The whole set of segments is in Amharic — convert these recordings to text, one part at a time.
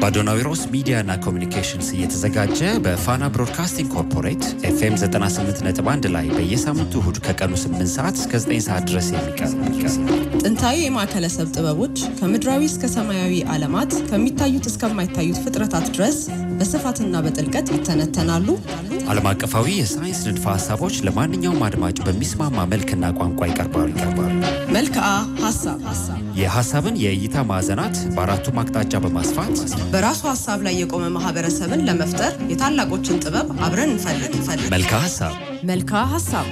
በአዶናዊሮስ ሚዲያና ኮሚኒኬሽንስ እየተዘጋጀ በፋና ብሮድካስቲንግ ኮርፖሬት ኤፍኤም 98.1 ላይ በየሳምንቱ እሁድ ከቀኑ 8 ሰዓት እስከ 9 ሰዓት ድረስ የሚቀርብ ጥንታዊ የማዕከለ ሰብ ጥበቦች ከምድራዊ እስከ ሰማያዊ ዓለማት ከሚታዩት እስከማይታዩት ፍጥረታት ድረስ በስፋትና በጥልቀት ይተነተናሉ። ዓለም አቀፋዊ የሳይንስ ንድፈ ሀሳቦች ለማንኛውም አድማጭ በሚስማማ መልክና ቋንቋ ይቀርባሉ ይቀርባሉ። መልክዓ ሀሳብ የሀሳብን የእይታ ማዕዘናት በአራቱም አቅጣጫ በማስፋት በራሱ ሀሳብ ላይ የቆመ ማህበረሰብን ለመፍጠር የታላቆችን ጥበብ አብረን እንፈልግ እንፈልግ። መልክዓ ሀሳብ መልክዓ ሀሳብ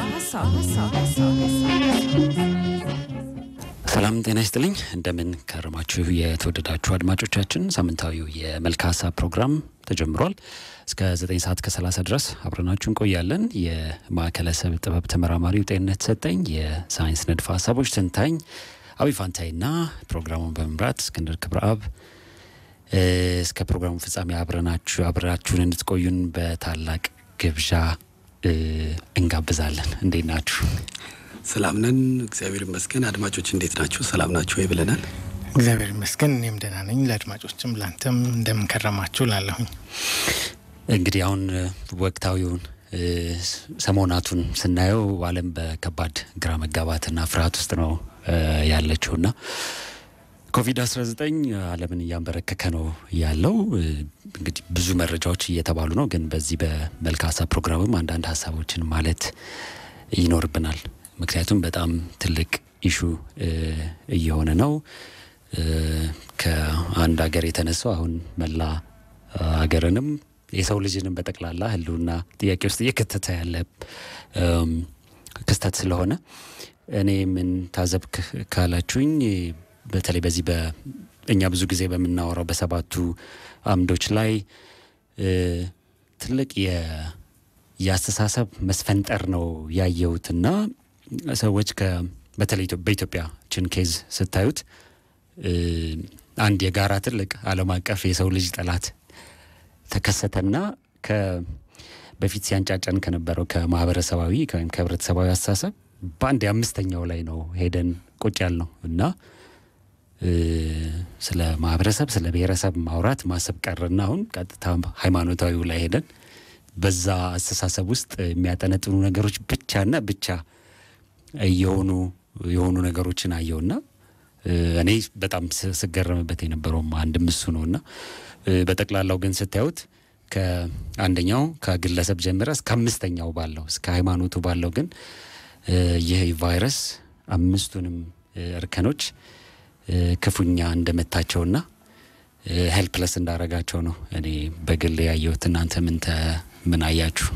ሰላም ጤና ይስጥልኝ። እንደምን ከረማችሁ የተወደዳችሁ አድማጮቻችን። ሳምንታዊው የመልክዓ ሀሳብ ፕሮግራም ተጀምሯል። እስከ 9 ሰዓት ከ30 ድረስ አብረናችሁ እንቆያለን። የማዕከለ ሰብ ጥበብ ተመራማሪው ጤንነት ሰጠኝ፣ የሳይንስ ንድፈ ሀሳቦች ትንታኝ አቢ ፋንታይና ፕሮግራሙን በመምራት እስክንድር ክብረአብ እስከ ፕሮግራሙ ፍጻሜ አብረናችሁ አብራችሁን እንድትቆዩን በታላቅ ግብዣ እንጋብዛለን። እንዴት ናችሁ? ሰላም ነን፣ እግዚአብሔር ይመስገን። አድማጮች እንዴት ናችሁ? ሰላም ናችሁ ወይ ብለናል። እግዚአብሔር ይመስገን እኔም ደህና ነኝ። ለአድማጮችም ለአንተም እንደምንከረማችሁ ላለሁኝ እንግዲህ አሁን ወቅታዊውን ሰሞናቱን ስናየው ዓለም በከባድ ግራ መጋባትና ፍርሃት ውስጥ ነው ያለችውና ኮቪድ-19 ዓለምን እያንበረከከ ነው ያለው። እንግዲህ ብዙ መረጃዎች እየተባሉ ነው፣ ግን በዚህ በመልክዓ ሀሳብ ፕሮግራምም አንዳንድ ሀሳቦችን ማለት ይኖርብናል። ምክንያቱም በጣም ትልቅ ኢሹ እየሆነ ነው። ከአንድ ሀገር የተነሳው አሁን መላ ሀገርንም የሰው ልጅንም በጠቅላላ ሕልውና ጥያቄ ውስጥ እየከተተ ያለ ክስተት ስለሆነ እኔ ምን ታዘብክ ካላችሁኝ በተለይ በዚህ በእኛ ብዙ ጊዜ በምናወራው በሰባቱ አምዶች ላይ ትልቅ የአስተሳሰብ መስፈንጠር ነው ያየሁትና ሰዎች በተለይ በኢትዮጵያችን ኬዝ ስታዩት አንድ የጋራ ትልቅ ዓለም አቀፍ የሰው ልጅ ጠላት ተከሰተና በፊት ሲያንጫጫን ከነበረው ከማህበረሰባዊ ወይም ከህብረተሰባዊ አስተሳሰብ በአንድ የአምስተኛው ላይ ነው ሄደን ቁጭ ያል ነው እና ስለ ማህበረሰብ ስለ ብሔረሰብ ማውራት ማሰብ ቀርና አሁን ቀጥታ ሃይማኖታዊው ላይ ሄደን በዛ አስተሳሰብ ውስጥ የሚያጠነጥኑ ነገሮች ብቻና ብቻ እየሆኑ የሆኑ ነገሮችን አየውና እኔ በጣም ስገረምበት የነበረውም አንድም እሱ ነው እና በጠቅላላው ግን ስታዩት ከአንደኛው ከግለሰብ ጀምረ እስከ አምስተኛው ባለው እስከ ሃይማኖቱ ባለው ግን ይህ ቫይረስ አምስቱንም እርከኖች ክፉኛ እንደመታቸውና ሄልፕለስ እንዳረጋቸው ነው እኔ በግል ያየሁት። እናንተ ምን ምን አያችሁ?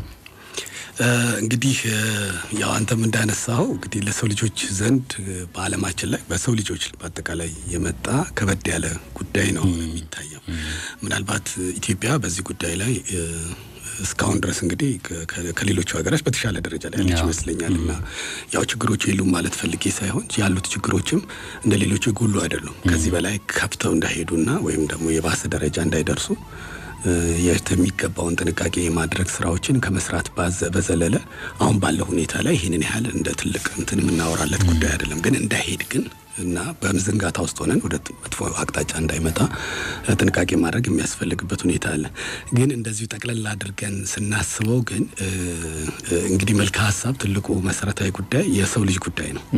እንግዲህ ያው አንተም እንዳነሳው እንግዲህ ለሰው ልጆች ዘንድ በዓለማችን ላይ በሰው ልጆች በአጠቃላይ የመጣ ከበድ ያለ ጉዳይ ነው የሚታየው። ምናልባት ኢትዮጵያ በዚህ ጉዳይ ላይ እስካሁን ድረስ እንግዲህ ከሌሎቹ ሀገሮች በተሻለ ደረጃ ላይ ያለች ይመስለኛል። እና ያው ችግሮቹ የሉም ማለት ፈልጌ ሳይሆን ያሉት ችግሮችም እንደ ሌሎቹ የጎሉ አይደሉም። ከዚህ በላይ ከፍተው እንዳይሄዱና ወይም ደግሞ የባሰ ደረጃ እንዳይደርሱ የሚገባውን ጥንቃቄ የማድረግ ስራዎችን ከመስራት በዘለለ አሁን ባለው ሁኔታ ላይ ይህንን ያህል እንደ ትልቅ እንትን የምናወራለት ጉዳይ አይደለም። ግን እንዳይሄድ ግን እና በምዝንጋታ ውስጥ ሆነን ወደ መጥፎ አቅጣጫ እንዳይመጣ ጥንቃቄ ማድረግ የሚያስፈልግበት ሁኔታ አለ። ግን እንደዚሁ ጠቅለል አድርገን ስናስበው ግን እንግዲህ መልክዓ ሀሳብ ትልቁ መሰረታዊ ጉዳይ የሰው ልጅ ጉዳይ ነው።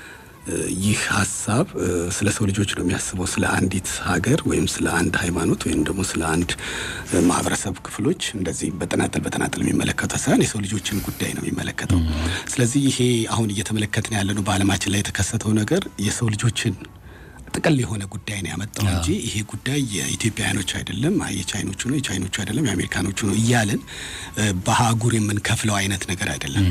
ይህ ሀሳብ ስለ ሰው ልጆች ነው የሚያስበው። ስለ አንዲት ሀገር ወይም ስለ አንድ ሃይማኖት ወይም ደግሞ ስለ አንድ ማህበረሰብ ክፍሎች እንደዚህ በተናጠል በተናጠል የሚመለከተው ሳይሆን የሰው ልጆችን ጉዳይ ነው የሚመለከተው። ስለዚህ ይሄ አሁን እየተመለከትን ያለነው በዓለማችን ላይ የተከሰተው ነገር የሰው ልጆችን ጥቅል የሆነ ጉዳይ ነው ያመጣው እንጂ ይሄ ጉዳይ የኢትዮጵያውያኖች አይደለም፣ የቻይኖቹ ነው፣ የቻይኖቹ አይደለም፣ የአሜሪካኖቹ ነው እያለን በአህጉር የምንከፍለው አይነት ነገር አይደለም።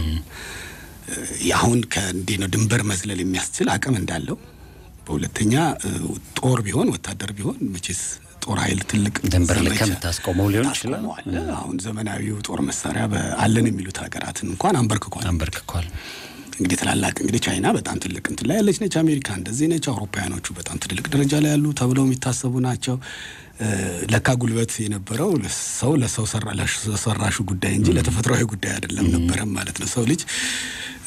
አሁን ከእንዴ ነው ድንበር መዝለል የሚያስችል አቅም እንዳለው፣ በሁለተኛ ጦር ቢሆን ወታደር ቢሆን መቼስ ጦር ኃይል ትልቅ ድንበር ልከ የምታስቆመው ሊሆን ይችላል። አሁን ዘመናዊው ጦር መሳሪያ አለን የሚሉት ሀገራትን እንኳን አንበርክኳል አንበርክኳል። እንግዲህ ትላላቅ እንግዲህ ቻይና በጣም ትልቅ እንትን ላይ ያለች ነች። አሜሪካ እንደዚህ ነች። አውሮፓውያኖቹ በጣም ትልቅ ደረጃ ላይ ያሉ ተብለው የሚታሰቡ ናቸው። ለካ ጉልበት የነበረው ሰው ለሰው ሰራሹ ጉዳይ እንጂ ለተፈጥሯዊ ጉዳይ አይደለም ነበረም ማለት ነው። ሰው ልጅ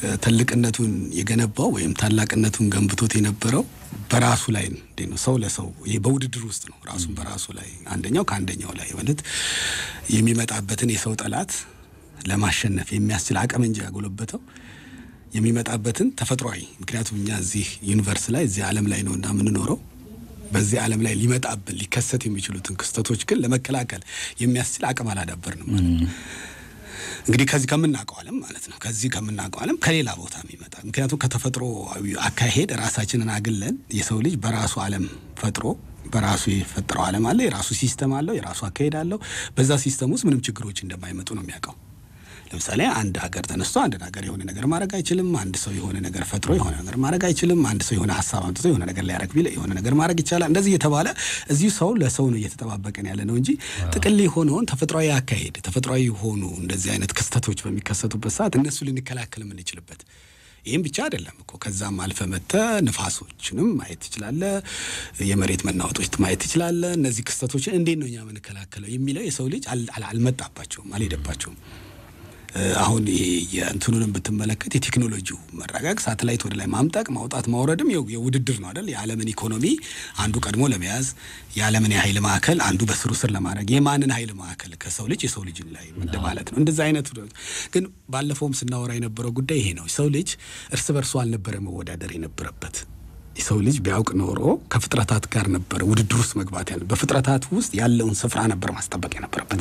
ትልቅነቱን የገነባው ወይም ታላቅነቱን ገንብቶት የነበረው በራሱ ላይ እንዴት ነው ሰው ለሰው ይሄ በውድድር ውስጥ ነው ራሱን በራሱ ላይ አንደኛው ከአንደኛው ላይ ማለት የሚመጣበትን የሰው ጠላት ለማሸነፍ የሚያስችል አቅም እንጂ ያጎለበተው የሚመጣበትን ተፈጥሯዊ ምክንያቱም እኛ እዚህ ዩኒቨርስ ላይ እዚህ ዓለም ላይ ነው እና የምንኖረው በዚህ ዓለም ላይ ሊመጣብን ሊከሰት የሚችሉትን ክስተቶች ግን ለመከላከል የሚያስችል አቅም አላዳበርንም ማለት ነው። እንግዲህ ከዚህ ከምናውቀው ዓለም ማለት ነው ከዚህ ከምናውቀው ዓለም ከሌላ ቦታ የሚመጣ ምክንያቱም ከተፈጥሮ አካሄድ ራሳችንን አግለን የሰው ልጅ በራሱ ዓለም ፈጥሮ በራሱ የፈጠረው ዓለም አለ። የራሱ ሲስተም አለው። የራሱ አካሄድ አለው። በዛ ሲስተም ውስጥ ምንም ችግሮች እንደማይመጡ ነው የሚያውቀው። ለምሳሌ አንድ ሀገር ተነስቶ አንድ ነገር የሆነ ነገር ማድረግ አይችልም። አንድ ሰው የሆነ ነገር ፈጥሮ የሆነ ነገር ማድረግ አይችልም። አንድ ሰው የሆነ ሀሳብ አምጥቶ የሆነ ነገር ሊያደርግ ቢል የሆነ ነገር ማድረግ ይቻላል። እንደዚህ እየተባለ እዚሁ ሰው ለሰው ነው እየተጠባበቀን ያለ ነው እንጂ ጥቅል የሆነውን ተፈጥሯዊ አካሄድ ተፈጥሯዊ የሆኑ እንደዚህ አይነት ክስተቶች በሚከሰቱበት ሰዓት እነሱ ልንከላከል የምንችልበት ይህም ብቻ አይደለም እኮ ከዛም አልፈ መተ ንፋሶችንም ማየት ትችላለ። የመሬት መናወጦች ማየት ትችላለ። እነዚህ ክስተቶችን እንዴት ነው እኛ የምንከላከለው የሚለው የሰው ልጅ አልመጣባቸውም፣ አልሄደባቸውም። አሁን ይሄ የእንትኑንም ብትመለከት የቴክኖሎጂው መረጋግ ሳተላይት ወደ ላይ ማምጠቅ ማውጣት ማውረድም የውድድር ነው አይደል? የዓለምን ኢኮኖሚ አንዱ ቀድሞ ለመያዝ የዓለምን የኃይል ማዕከል አንዱ በስሩ ስር ለማድረግ የማንን ኃይል ማዕከል ከሰው ልጅ የሰው ልጅ ላይ ማለት ነው። እንደዛ አይነቱ ግን ባለፈውም ስናወራ የነበረው ጉዳይ ይሄ ነው። ሰው ልጅ እርስ በርሱ አልነበረ መወዳደር የነበረበት የሰው ልጅ ቢያውቅ ኖሮ ከፍጥረታት ጋር ነበረ ውድድር ውስጥ መግባት ያለ በፍጥረታት ውስጥ ያለውን ስፍራ ነበር ማስጠበቅ የነበረበት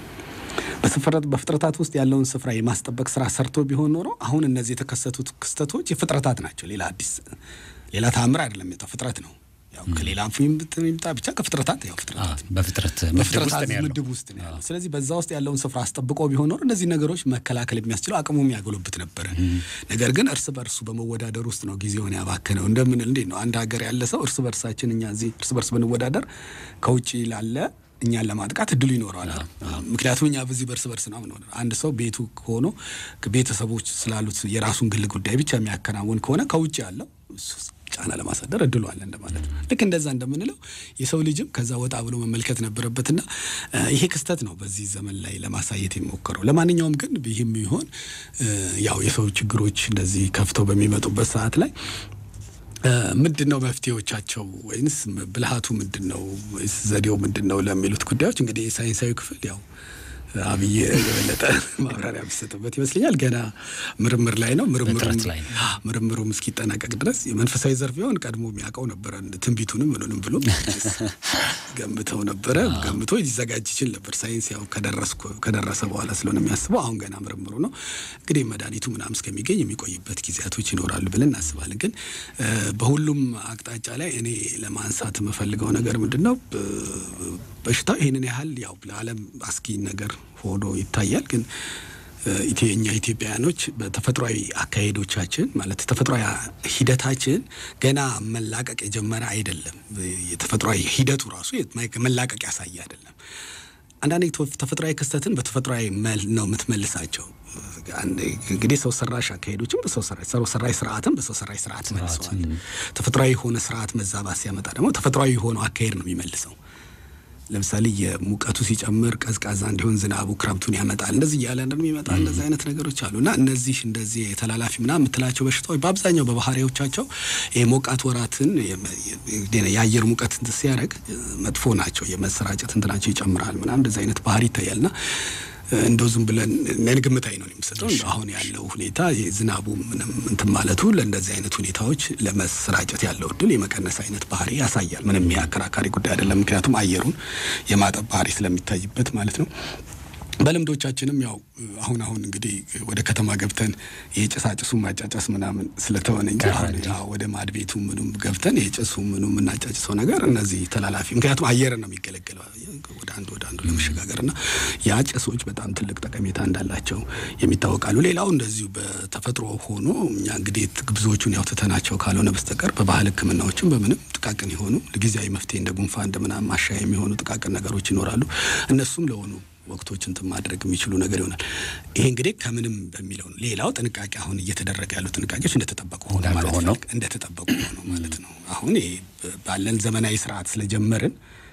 በፍጥረታት ውስጥ ያለውን ስፍራ የማስጠበቅ ስራ ሰርቶ ቢሆን ኖሮ አሁን እነዚህ የተከሰቱት ክስተቶች የፍጥረታት ናቸው። ሌላ አዲስ ሌላ ተአምር አይደለም። የመጣው ፍጥረት ነው። ያው ከሌላ ይምጣ ብቻ ከፍጥረታት ያው ፍጥረታት በፍጥረት በፍጥረታት ምድብ ውስጥ ነው ያለው። ስለዚህ በዛ ውስጥ ያለውን ስፍራ አስጠብቆ ቢሆን ኖሮ እነዚህ ነገሮች መከላከል የሚያስችለው አቅሙ የሚያጎለብት ነበረ። ነገር ግን እርስ በርሱ በመወዳደር ውስጥ ነው ጊዜውን ያባከነው። እንደምንል እንዴት ነው አንድ ሀገር ያለ ሰው እርስ በርሳችን እኛ እዚህ እርስ በርስ ብንወዳደር ከውጭ ላለ እኛን ለማጥቃት እድሉ ይኖረዋል። ምክንያቱም እኛ በዚህ በርስ በርስ ነው ምንሆነ አንድ ሰው ቤቱ ሆኖ ቤተሰቦች ስላሉት የራሱን ግል ጉዳይ ብቻ የሚያከናውን ከሆነ ከውጭ ያለው ጫና ለማሳደር እድሉ አለ እንደማለት ነው። ልክ እንደዛ እንደምንለው የሰው ልጅም ከዛ ወጣ ብሎ መመልከት ነበረበትና ይሄ ክስተት ነው በዚህ ዘመን ላይ ለማሳየት የሚሞከረው። ለማንኛውም ግን ይህም ይሆን ያው የሰው ችግሮች እንደዚህ ከፍተው በሚመጡበት ሰዓት ላይ ምንድን ነው መፍትሄዎቻቸው? ወይንስ ብልሃቱ ምንድን ነው? ወይስ ዘዴው ምንድን ነው ለሚሉት ጉዳዮች እንግዲህ የሳይንሳዊ ክፍል ያው አብይ የበለጠ ማብራሪያ የሚሰጥበት ይመስለኛል። ገና ምርምር ላይ ነው። ምርምሩም እስኪጠናቀቅ ድረስ የመንፈሳዊ ዘርፍ ቢሆን ቀድሞ የሚያውቀው ነበረ። ትንቢቱንም ምኑንም ብሎ ገምተው ነበረ። ገምቶ ሊዘጋጅ ይችል ነበር። ሳይንስ ያው ከደረሰ በኋላ ስለሆነ የሚያስበው አሁን ገና ምርምሩ ነው። እንግዲህ መድኃኒቱ ምናምን እስከሚገኝ የሚቆይበት ጊዜያቶች ይኖራሉ ብለን እናስባለን። ግን በሁሉም አቅጣጫ ላይ እኔ ለማንሳት የምፈልገው ነገር ምንድን ነው በሽታው ይህንን ያህል ያው ለዓለም አስጊ ነገር ሆኖ ይታያል። ግን እኛ ኢትዮጵያውያኖች በተፈጥሯዊ አካሄዶቻችን ማለት ተፈጥሯዊ ሂደታችን ገና መላቀቅ የጀመረ አይደለም። የተፈጥሯዊ ሂደቱ ራሱ መላቀቅ ያሳየ አይደለም። አንዳንድ ተፈጥሯዊ ክስተትን በተፈጥሯዊ ነው የምትመልሳቸው። እንግዲህ ሰው ሰራሽ አካሄዶችም በሰው ሰራሽ ስርዓትም በሰው ሰራሽ ስርዓት መልሰዋል። ተፈጥሯዊ የሆነ ስርዓት መዛባት ሲያመጣ ደግሞ ተፈጥሯዊ የሆነው አካሄድ ነው የሚመልሰው። ለምሳሌ የሙቀቱ ሲጨምር ቀዝቃዛ እንዲሆን ዝናቡ ክረምቱን ያመጣል። እንደዚህ እያለ እንደሚመጣ እንደዚህ አይነት ነገሮች አሉ እና እነዚህ እንደዚህ የተላላፊ ምናምን የምትላቸው በሽታዎች በአብዛኛው በባህሪዎቻቸው የሞቃት ወራትን የአየር ሙቀት ሲያደርግ መጥፎ ናቸው። የመሰራጨት እንትናቸው ይጨምራል ምናምን እንደዚህ አይነት ባህሪ ይታያልና እንደው ዝም ብለን እኔን ግምታዊ ነው የምሰጠው። አሁን ያለው ሁኔታ የዝናቡ ምንም እንትን ማለቱ ለእንደዚህ አይነት ሁኔታዎች ለመሰራጨት ያለው እድል የመቀነስ አይነት ባህሪ ያሳያል። ምንም የአከራካሪ ጉዳይ አይደለም። ምክንያቱም አየሩን የማጠብ ባህሪ ስለሚታይበት ማለት ነው። በልምዶቻችንም ያው አሁን አሁን እንግዲህ ወደ ከተማ ገብተን የጭሳጭሱ ማጫጨስ ምናምን ስለተሆነ እንጂ አሁን ወደ ማድ ቤቱ ምኑም ገብተን የጭሱ ምኑ የምናጫጭሰው ነገር እነዚህ ተላላፊ ምክንያቱም አየር ነው የሚገለገለው ወደ አንዱ ወደ አንዱ ለመሸጋገር እና ያ ጭሶች በጣም ትልቅ ጠቀሜታ እንዳላቸው የሚታወቃሉ። ሌላው እንደዚሁ በተፈጥሮ ሆኖ እኛ እንግዲህ ብዙዎቹን ያው ትተናቸው ካልሆነ በስተቀር በባህል ሕክምናዎችም በምንም ጥቃቅን የሆኑ ጊዜያዊ መፍትሄ እንደ ጉንፋን እንደ ምናምን ማሻያ የሚሆኑ ጥቃቅን ነገሮች ይኖራሉ። እነሱም ለሆኑ ወቅቶች እንትን ማድረግ የሚችሉ ነገር ይሆናል። ይሄ እንግዲህ ከምንም በሚለው ነው። ሌላው ጥንቃቄ አሁን እየተደረገ ያሉ ጥንቃቄዎች እንደተጠበቁ ሆኖ ማለት ነው። እንደተጠበቁ ሆኖ ማለት ነው። አሁን ይሄ ባለን ዘመናዊ ስርዓት ስለጀመርን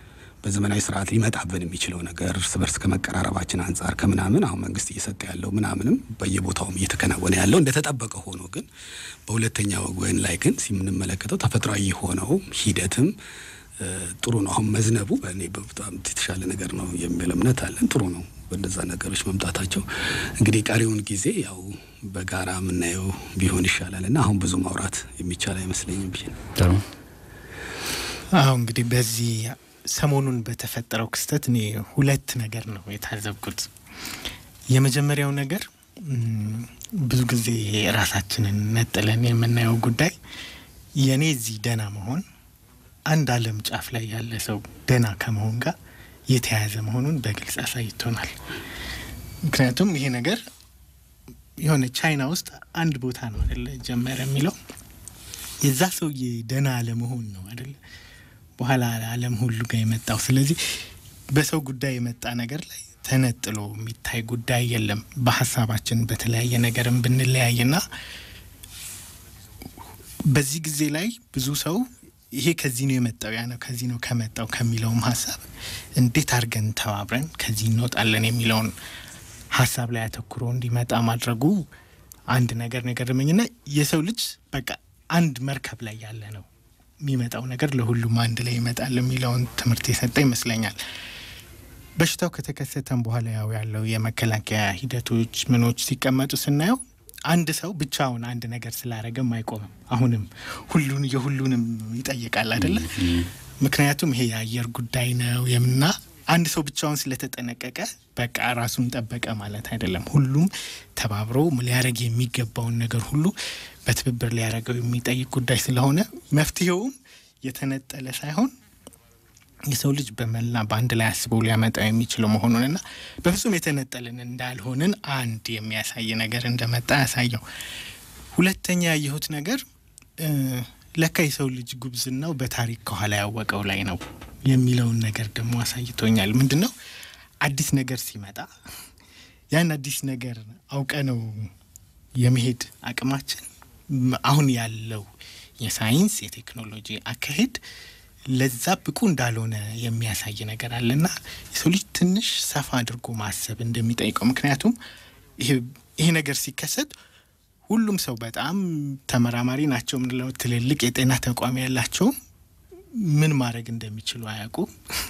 በዘመናዊ ስርዓት ሊመጣብን የሚችለው ነገር እርስ በርስ ከመቀራረባችን አንጻር ከምናምን አሁን መንግስት እየሰጠ ያለው ምናምንም በየቦታውም እየተከናወነ ያለው እንደተጠበቀ ሆኖ ግን በሁለተኛ ወገን ላይ ግን ሲምንመለከተው ተፈጥሯዊ የሆነው ሂደትም ጥሩ ነው። አሁን መዝነቡ በእኔ በጣም የተሻለ ነገር ነው የሚል እምነት አለን። ጥሩ ነው በእነዛ ነገሮች መምጣታቸው። እንግዲህ ቀሪውን ጊዜ ያው በጋራ የምናየው ቢሆን ይሻላል እና አሁን ብዙ ማውራት የሚቻል አይመስለኝም ብዬ ነው። ጥሩ አሁ እንግዲህ በዚህ ሰሞኑን በተፈጠረው ክስተት እኔ ሁለት ነገር ነው የታዘብኩት። የመጀመሪያው ነገር ብዙ ጊዜ ራሳችንን ነጥለን የምናየው ጉዳይ የእኔ እዚህ ደህና መሆን አንድ ዓለም ጫፍ ላይ ያለ ሰው ደህና ከመሆን ጋር የተያያዘ መሆኑን በግልጽ አሳይቶናል። ምክንያቱም ይሄ ነገር የሆነ ቻይና ውስጥ አንድ ቦታ ነው አደለ ጀመረ የሚለው የዛ ሰውዬ ደህና አለመሆን ነው አደለ በኋላ ዓለም ሁሉ ጋር የመጣው። ስለዚህ በሰው ጉዳይ የመጣ ነገር ላይ ተነጥሎ የሚታይ ጉዳይ የለም። በሀሳባችን በተለያየ ነገርም ብንለያይና በዚህ ጊዜ ላይ ብዙ ሰው ይሄ ከዚህ ነው የመጣው ያ ነው ከዚህ ነው ከመጣው ከሚለውም ሀሳብ እንዴት አድርገን ተባብረን ከዚህ እንወጣለን የሚለውን ሀሳብ ላይ አተኩሮ እንዲመጣ ማድረጉ አንድ ነገር ነገር ደመኝና የሰው ልጅ በቃ አንድ መርከብ ላይ ያለ ነው የሚመጣው ነገር ለሁሉም አንድ ላይ ይመጣል የሚለውን ትምህርት የሰጠ ይመስለኛል። በሽታው ከተከሰተም በኋላ ያው ያለው የመከላከያ ሂደቶች ምኖች ሲቀመጡ ስናየው አንድ ሰው ብቻውን አንድ ነገር ስላረገም አይቆምም። አሁንም ሁሉን የሁሉንም ይጠይቃል አይደለ? ምክንያቱም ይሄ የአየር ጉዳይ ነው የምና አንድ ሰው ብቻውን ስለተጠነቀቀ በቃ ራሱን ጠበቀ ማለት አይደለም። ሁሉም ተባብሮ ሊያደረግ የሚገባውን ነገር ሁሉ በትብብር ሊያደረገው የሚጠይቅ ጉዳይ ስለሆነ መፍትሄውም የተነጠለ ሳይሆን የሰው ልጅ በመላ በአንድ ላይ አስበው ሊያመጣው የሚችለው መሆኑንና በፍጹም የተነጠልን እንዳልሆንን አንድ የሚያሳይ ነገር እንደመጣ ያሳየው። ሁለተኛ ያየሁት ነገር ለካ የሰው ልጅ ጉብዝናው በታሪክ ከኋላ ያወቀው ላይ ነው የሚለውን ነገር ደግሞ አሳይቶኛል። ምንድን ነው አዲስ ነገር ሲመጣ ያን አዲስ ነገር አውቀ ነው የመሄድ አቅማችን አሁን ያለው የሳይንስ የቴክኖሎጂ አካሄድ ለዛ ብቁ እንዳልሆነ የሚያሳይ ነገር አለና የሰው ልጅ ትንሽ ሰፋ አድርጎ ማሰብ እንደሚጠይቀው ምክንያቱም ይሄ ነገር ሲከሰት ሁሉም ሰው በጣም ተመራማሪ ናቸው ምንለው ትልልቅ የጤና ተቋም ያላቸው ምን ማድረግ እንደሚችሉ አያውቁም።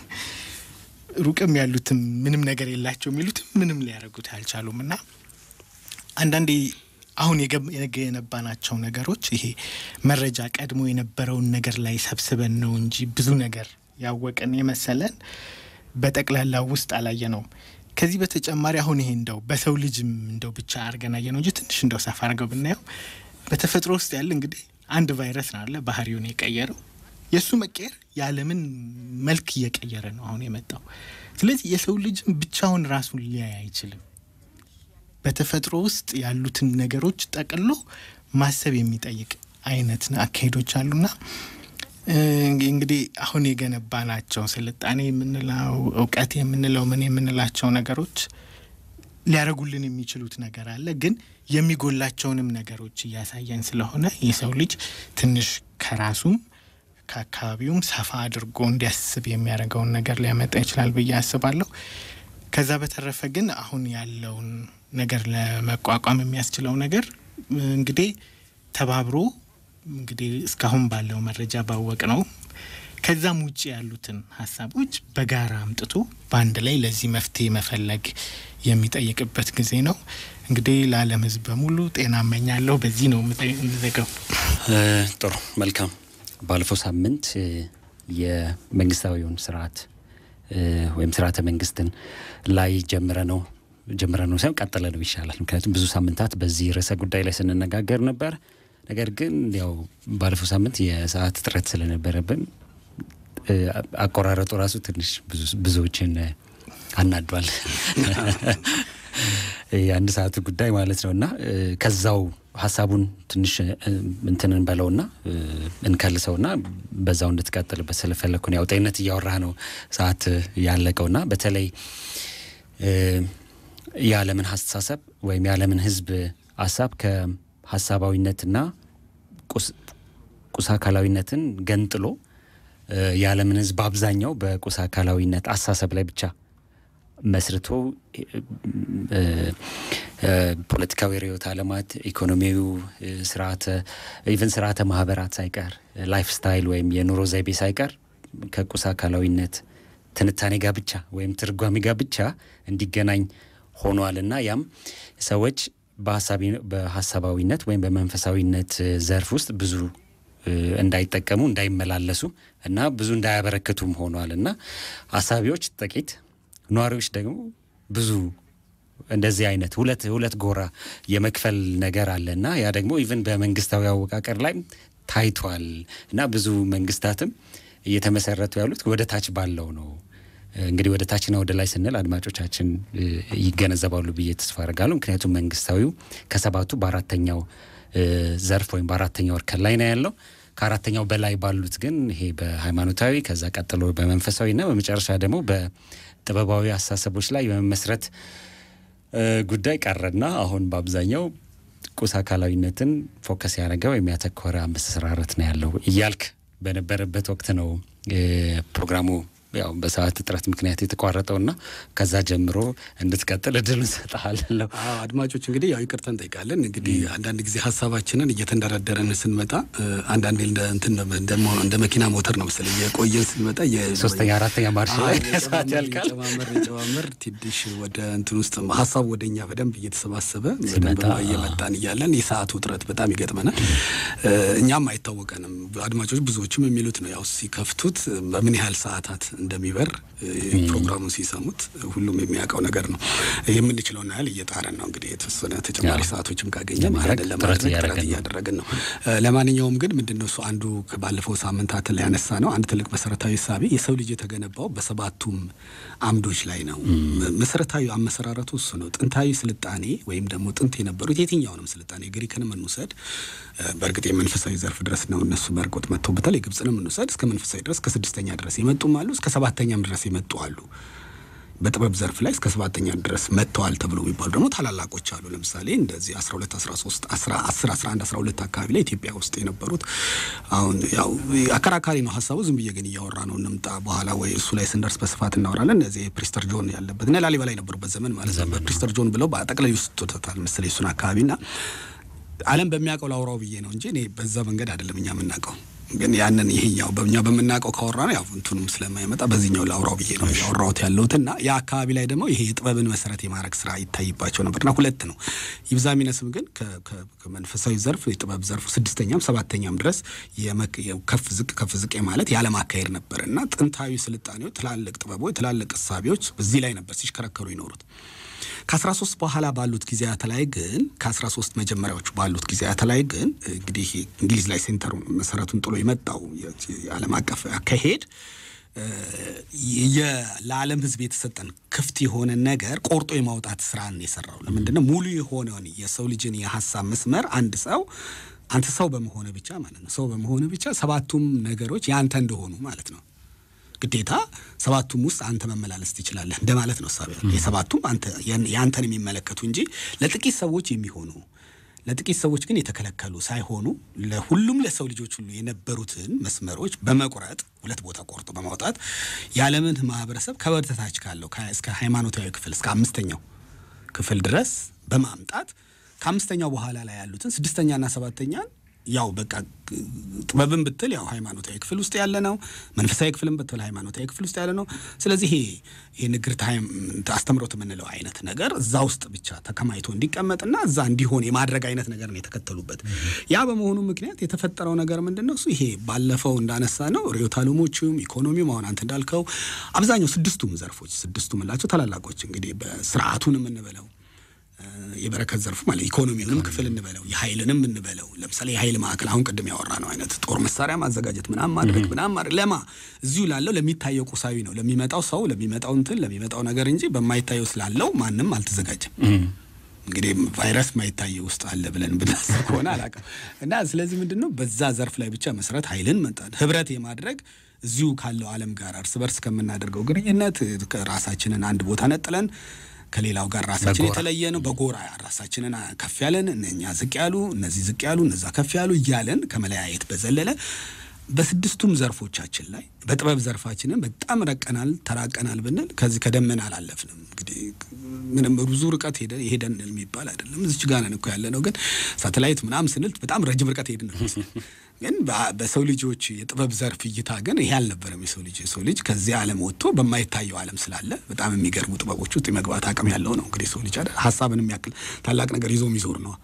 ሩቅም ያሉትም ምንም ነገር የላቸው የሚሉትም ምንም ሊያደርጉት አልቻሉም እና አንዳንዴ አሁን የገነባናቸው ነገሮች ይሄ መረጃ ቀድሞ የነበረውን ነገር ላይ ሰብስበን ነው እንጂ ብዙ ነገር ያወቀን የመሰለን በጠቅላላ ውስጥ አላየ ነውም። ከዚህ በተጨማሪ አሁን ይሄ እንደው በሰው ልጅም እንደው ብቻ አድርገን አየ ነው እንጂ ትንሽ እንደው ሰፋ አድርገው ብናየው በተፈጥሮ ውስጥ ያለ እንግዲህ አንድ ቫይረስ ነው አለ ባህሪውን የቀየረው የእሱ መቀየር የዓለምን መልክ እየቀየረ ነው አሁን የመጣው። ስለዚህ የሰው ልጅም ብቻውን ራሱን ሊያይ አይችልም። በተፈጥሮ ውስጥ ያሉትን ነገሮች ጠቅሎ ማሰብ የሚጠይቅ አይነት አካሄዶች አሉና እንግዲህ አሁን የገነባ ናቸው ስልጣኔ የምንለው እውቀት የምንለው ምን የምንላቸው ነገሮች ሊያደርጉልን የሚችሉት ነገር አለ፣ ግን የሚጎላቸውንም ነገሮች እያሳየን ስለሆነ የሰው ልጅ ትንሽ ከራሱም ከአካባቢውም ሰፋ አድርጎ እንዲያስብ የሚያደርገውን ነገር ሊያመጣ ይችላል ብዬ አስባለሁ። ከዛ በተረፈ ግን አሁን ያለውን ነገር ለመቋቋም የሚያስችለው ነገር እንግዲህ ተባብሮ እንግዲህ እስካሁን ባለው መረጃ ባወቅ ነው ከዛም ውጭ ያሉትን ሀሳቦች በጋራ አምጥቶ በአንድ ላይ ለዚህ መፍትሄ መፈለግ የሚጠይቅበት ጊዜ ነው። እንግዲህ ለዓለም ሕዝብ በሙሉ ጤና እመኛለሁ። በዚህ ነው የምዘገው። ጥሩ መልካም። ባለፈው ሳምንት የመንግስታዊውን ስርዓት ወይም ስርዓተ መንግስትን ላይ ጀምረ ነው ጀምረ ነው ሳይሆን ቀጠለ ነው ይሻላል። ምክንያቱም ብዙ ሳምንታት በዚህ ርዕሰ ጉዳይ ላይ ስንነጋገር ነበር። ነገር ግን ያው ባለፈው ሳምንት የሰዓት እጥረት ስለነበረብን አቆራረጡ ራሱ ትንሽ ብዙዎችን አናዷል። የአንድ ሰዓቱ ጉዳይ ማለት ነው እና ከዛው ሀሳቡን ትንሽ እንትን እንበለውና እንከልሰውና በዛው እንድትቀጥልበት ስለፈለግኩ ነው። ያው ጤንነት እያወራህ ነው ሰዓት ያለቀውና በተለይ የዓለምን አስተሳሰብ ወይም የዓለምን ሕዝብ ሀሳብ ከሀሳባዊነትና ቁስ አካላዊነትን ገንጥሎ የዓለምን ሕዝብ አብዛኛው በቁስ አካላዊነት አሳሰብ ላይ ብቻ መስርቶ ፖለቲካዊ ርዕዮተ ዓለማት፣ ኢኮኖሚያዊ ስርዓተ ኢቨን ስርዓተ ማህበራት ሳይቀር ላይፍ ስታይል ወይም የኑሮ ዘይቤ ሳይቀር ከቁስ አካላዊነት ትንታኔ ጋር ብቻ ወይም ትርጓሜ ጋር ብቻ እንዲገናኝ ሆኗል እና ያም ሰዎች በሀሳባዊነት ወይም በመንፈሳዊነት ዘርፍ ውስጥ ብዙ እንዳይጠቀሙ እንዳይመላለሱ እና ብዙ እንዳያበረክቱም ሆኗል እና አሳቢዎች ጥቂት ነዋሪዎች ደግሞ ብዙ እንደዚህ አይነት ሁለት ሁለት ጎራ የመክፈል ነገር አለ እና ያ ደግሞ ኢቨን በመንግስታዊ አወቃቀር ላይ ታይቷል እና ብዙ መንግስታትም እየተመሰረቱ ያሉት ወደ ታች ባለው ነው። እንግዲህ ወደ ታችና ወደ ላይ ስንል አድማጮቻችን ይገነዘባሉ ብዬ ተስፋ አደርጋለሁ። ምክንያቱም መንግስታዊው ከሰባቱ በአራተኛው ዘርፍ ወይም በአራተኛው እርከን ላይ ነው ያለው። ከአራተኛው በላይ ባሉት ግን ይሄ በሃይማኖታዊ ከዛ ቀጥሎ በመንፈሳዊና በመጨረሻ ደግሞ በጥበባዊ አስተሳሰቦች ላይ የመመስረት ጉዳይ ቀረና አሁን በአብዛኛው ቁስ አካላዊነትን ፎከስ ያደረገ ወይም ያተኮረ አመሰራረት ነው ያለው እያልክ በነበረበት ወቅት ነው ፕሮግራሙ ያው በሰዓት እጥረት ምክንያት የተቋረጠውና ከዛ ጀምሮ እንድትቀጥል እድሉን ሰጠሃለሁ። አድማጮች እንግዲህ ያው ይቅርታ እንጠይቃለን። እንግዲህ አንዳንድ ጊዜ ሀሳባችንን እየተንደረደረን ስንመጣ አንዳንዴ እንደ መኪና ሞተር ነው መሰለኝ እየቆየን ስንመጣ ሶስተኛ አራተኛ ማርሽ ላይ ሰዓት ያልቃል። ጨማመር ጨማመር ትንሽ ወደ እንትን ውስጥ ሀሳቡ ወደ እኛ በደንብ እየተሰባሰበ በደንብ እየመጣን እያለን የሰዓቱ እጥረት በጣም ይገጥመናል። እኛም አይታወቀንም። አድማጮች ብዙዎችም የሚሉት ነው ያው ሲከፍቱት በምን ያህል ሰዓታት እንደሚበር ፕሮግራሙን ሲሰሙት ሁሉም የሚያውቀው ነገር ነው። የምንችለውን ያህል እየጣረን ነው። እንግዲህ የተወሰነ ተጨማሪ ሰዓቶችም ካገኘ ማድረግ ለማድረግ ጥረት እያደረግን ነው። ለማንኛውም ግን ምንድነው እሱ አንዱ ባለፈው ሳምንታት ላይ ያነሳ ነው አንድ ትልቅ መሰረታዊ ሳቢ የሰው ልጅ የተገነባው በሰባቱም አምዶች ላይ ነው። መሰረታዊ አመሰራረቱ እሱ ነው። ጥንታዊ ስልጣኔ ወይም ደግሞ ጥንት የነበሩት የትኛውንም ስልጣኔ ግሪክንም እንውሰድ፣ በእርግጥ የመንፈሳዊ ዘርፍ ድረስ ነው እነሱ በርቆት መጥተውበታል። የግብፅንም እንውሰድ እስከ መንፈሳዊ ድረስ ከስድስተኛ ድረስ የመጡም አሉ እስከ ሰባተኛም ድረስ የመጡ አሉ። በጥበብ ዘርፍ ላይ እስከ ሰባተኛ ድረስ መጥተዋል ተብሎ የሚባሉ ደግሞ ታላላቆች አሉ። ለምሳሌ እንደዚህ 12 13 10 11 12 አካባቢ ላይ ኢትዮጵያ ውስጥ የነበሩት አሁን ያው አከራካሪ ነው ሀሳቡ። ዝም ብዬ ግን እያወራ ነው እንምጣ በኋላ ወይ እሱ ላይ ስንደርስ በስፋት እናወራለን። እነዚህ ፕሪስተር ጆን ያለበት እና ላሊበላ የነበሩበት ዘመን ማለት ነው። በፕሪስተር ጆን ብለው በጠቅላይ ውስጥ ቶታል መሰለኝ እሱን አካባቢና ዓለም በሚያውቀው ላውራው ብዬ ነው እንጂ እኔ በዛ መንገድ አይደለም እኛ የምናውቀው ግን ያንን ይሄኛው በእኛ በምናውቀው ካወራ ነው ያው እንትኑም ስለማይመጣ በዚህኛው ላውራው ብዬ ነው ያወራሁት ያለሁት እና ያ አካባቢ ላይ ደግሞ ይሄ የጥበብን መሰረት የማድረግ ስራ ይታይባቸው ነበርና ሁለት ነው ይብዛ ሚነስም ግን ከመንፈሳዊ ዘርፍ የጥበብ ዘርፉ ስድስተኛም ሰባተኛም ድረስ ከፍ ዝቅ ከፍ ዝቅ ማለት ያለም አካሄድ ነበር እና ጥንታዊ ስልጣኔዎች ትላልቅ ጥበቦች ትላልቅ እሳቤዎች በዚህ ላይ ነበር ሲሽከረከሩ ይኖሩት። ከ13 በኋላ ባሉት ጊዜያት ላይ ግን ከ13 መጀመሪያዎቹ ባሉት ጊዜያት ላይ ግን እንግዲህ እንግሊዝ ላይ ሴንተሩ መሰረቱን ጥሎ የመጣው የዓለም አቀፍ አካሄድ ለዓለም ሕዝብ የተሰጠን ክፍት የሆነ ነገር ቆርጦ የማውጣት ስራን የሰራው ለምንድን ነው? ሙሉ የሆነውን የሰው ልጅን የሀሳብ መስመር አንድ ሰው አንተ ሰው በመሆነ ብቻ ማለት ነው ሰው በመሆነ ብቻ ሰባቱም ነገሮች ያንተ እንደሆኑ ማለት ነው ግዴታ ሰባቱም ውስጥ አንተ መመላለስ ትችላለህ እንደማለት ነው። ሳቢ የሰባቱም አንተ የአንተን የሚመለከቱ እንጂ ለጥቂት ሰዎች የሚሆኑ ለጥቂት ሰዎች ግን የተከለከሉ ሳይሆኑ ለሁሉም ለሰው ልጆች ሁሉ የነበሩትን መስመሮች በመቁረጥ ሁለት ቦታ ቆርጦ በማውጣት የዓለምን ማህበረሰብ ከበርተታች ካለው እስከ ሃይማኖታዊ ክፍል እስከ አምስተኛው ክፍል ድረስ በማምጣት ከአምስተኛው በኋላ ላይ ያሉትን ስድስተኛና ሰባተኛን ያው በቃ ጥበብን ብትል ያው ሃይማኖታዊ ክፍል ውስጥ ያለ ነው። መንፈሳዊ ክፍልን ብትል ሃይማኖታዊ ክፍል ውስጥ ያለ ነው። ስለዚህ ይሄ ይሄ ንግርት አስተምሮት የምንለው አይነት ነገር እዛ ውስጥ ብቻ ተከማይቶ እንዲቀመጥና እዛ እንዲሆን የማድረግ አይነት ነገር ነው የተከተሉበት። ያ በመሆኑ ምክንያት የተፈጠረው ነገር ምንድን ነው? እሱ ይሄ ባለፈው እንዳነሳ ነው ርዕዮተ ዓለሞቹም ኢኮኖሚውም አሁን አንተ እንዳልከው አብዛኛው ስድስቱም ዘርፎች ስድስቱ የምንላቸው ታላላቆች እንግዲህ በስርዓቱን የምንበለው የበረከት ዘርፉ ማለት ኢኮኖሚውንም ክፍል እንበለው የኃይልንም እንበለው ለምሳሌ የኃይል ማዕከል አሁን ቅድም ያወራ ነው አይነት ጦር መሳሪያ ማዘጋጀት ምናምን ማድረግ ምናምን ማድረግ ለማ እዚሁ ላለው ለሚታየው ቁሳዊ ነው ለሚመጣው ሰው ለሚመጣው እንትን ለሚመጣው ነገር እንጂ በማይታየው ስላለው ማንም አልተዘጋጀም። እንግዲህ ቫይረስ ማይታየው ውስጥ አለ ብለን ብናስብ ከሆነ አላውቅም። እና ስለዚህ ምንድን ነው በዛ ዘርፍ ላይ ብቻ መሰረት ኃይልን መጣን ህብረት የማድረግ እዚሁ ካለው ዓለም ጋር እርስ በርስ ከምናደርገው ግንኙነት ራሳችንን አንድ ቦታ ነጥለን ከሌላው ጋር ራሳችን የተለየ ነው። በጎራ ራሳችንን ከፍ ያለን እኛ ዝቅ ያሉ እነዚህ ዝቅ ያሉ እነዛ ከፍ ያሉ እያለን ከመለያየት በዘለለ በስድስቱም ዘርፎቻችን ላይ በጥበብ ዘርፋችንን በጣም ረቀናል፣ ተራቀናል ብንል ከዚህ ከደመና አላለፍንም። እንግዲህ ምንም ብዙ ርቀት ሄደ ሄደን የሚባል አይደለም። እዚች ጋር ነን እኮ ያለ ነው። ግን ሳተላይት ምናምን ስንል በጣም ረጅም ርቀት ሄድን ነው የሚመስለው። ግን በ- በሰው ልጆች የጥበብ ዘርፍ እይታ ግን ይሄ አልነበረም። የሰው ልጅ የሰው ልጅ ከዚህ ዓለም ወጥቶ በማይታየው ዓለም ስላለ በጣም የሚገርሙ ጥበቦች ውስጥ የመግባት አቅም ያለው ነው። እንግዲህ የሰው ልጅ አይደል ሀሳብን የሚያክል ታላቅ ነገር ይዞ የሚዞር ነው።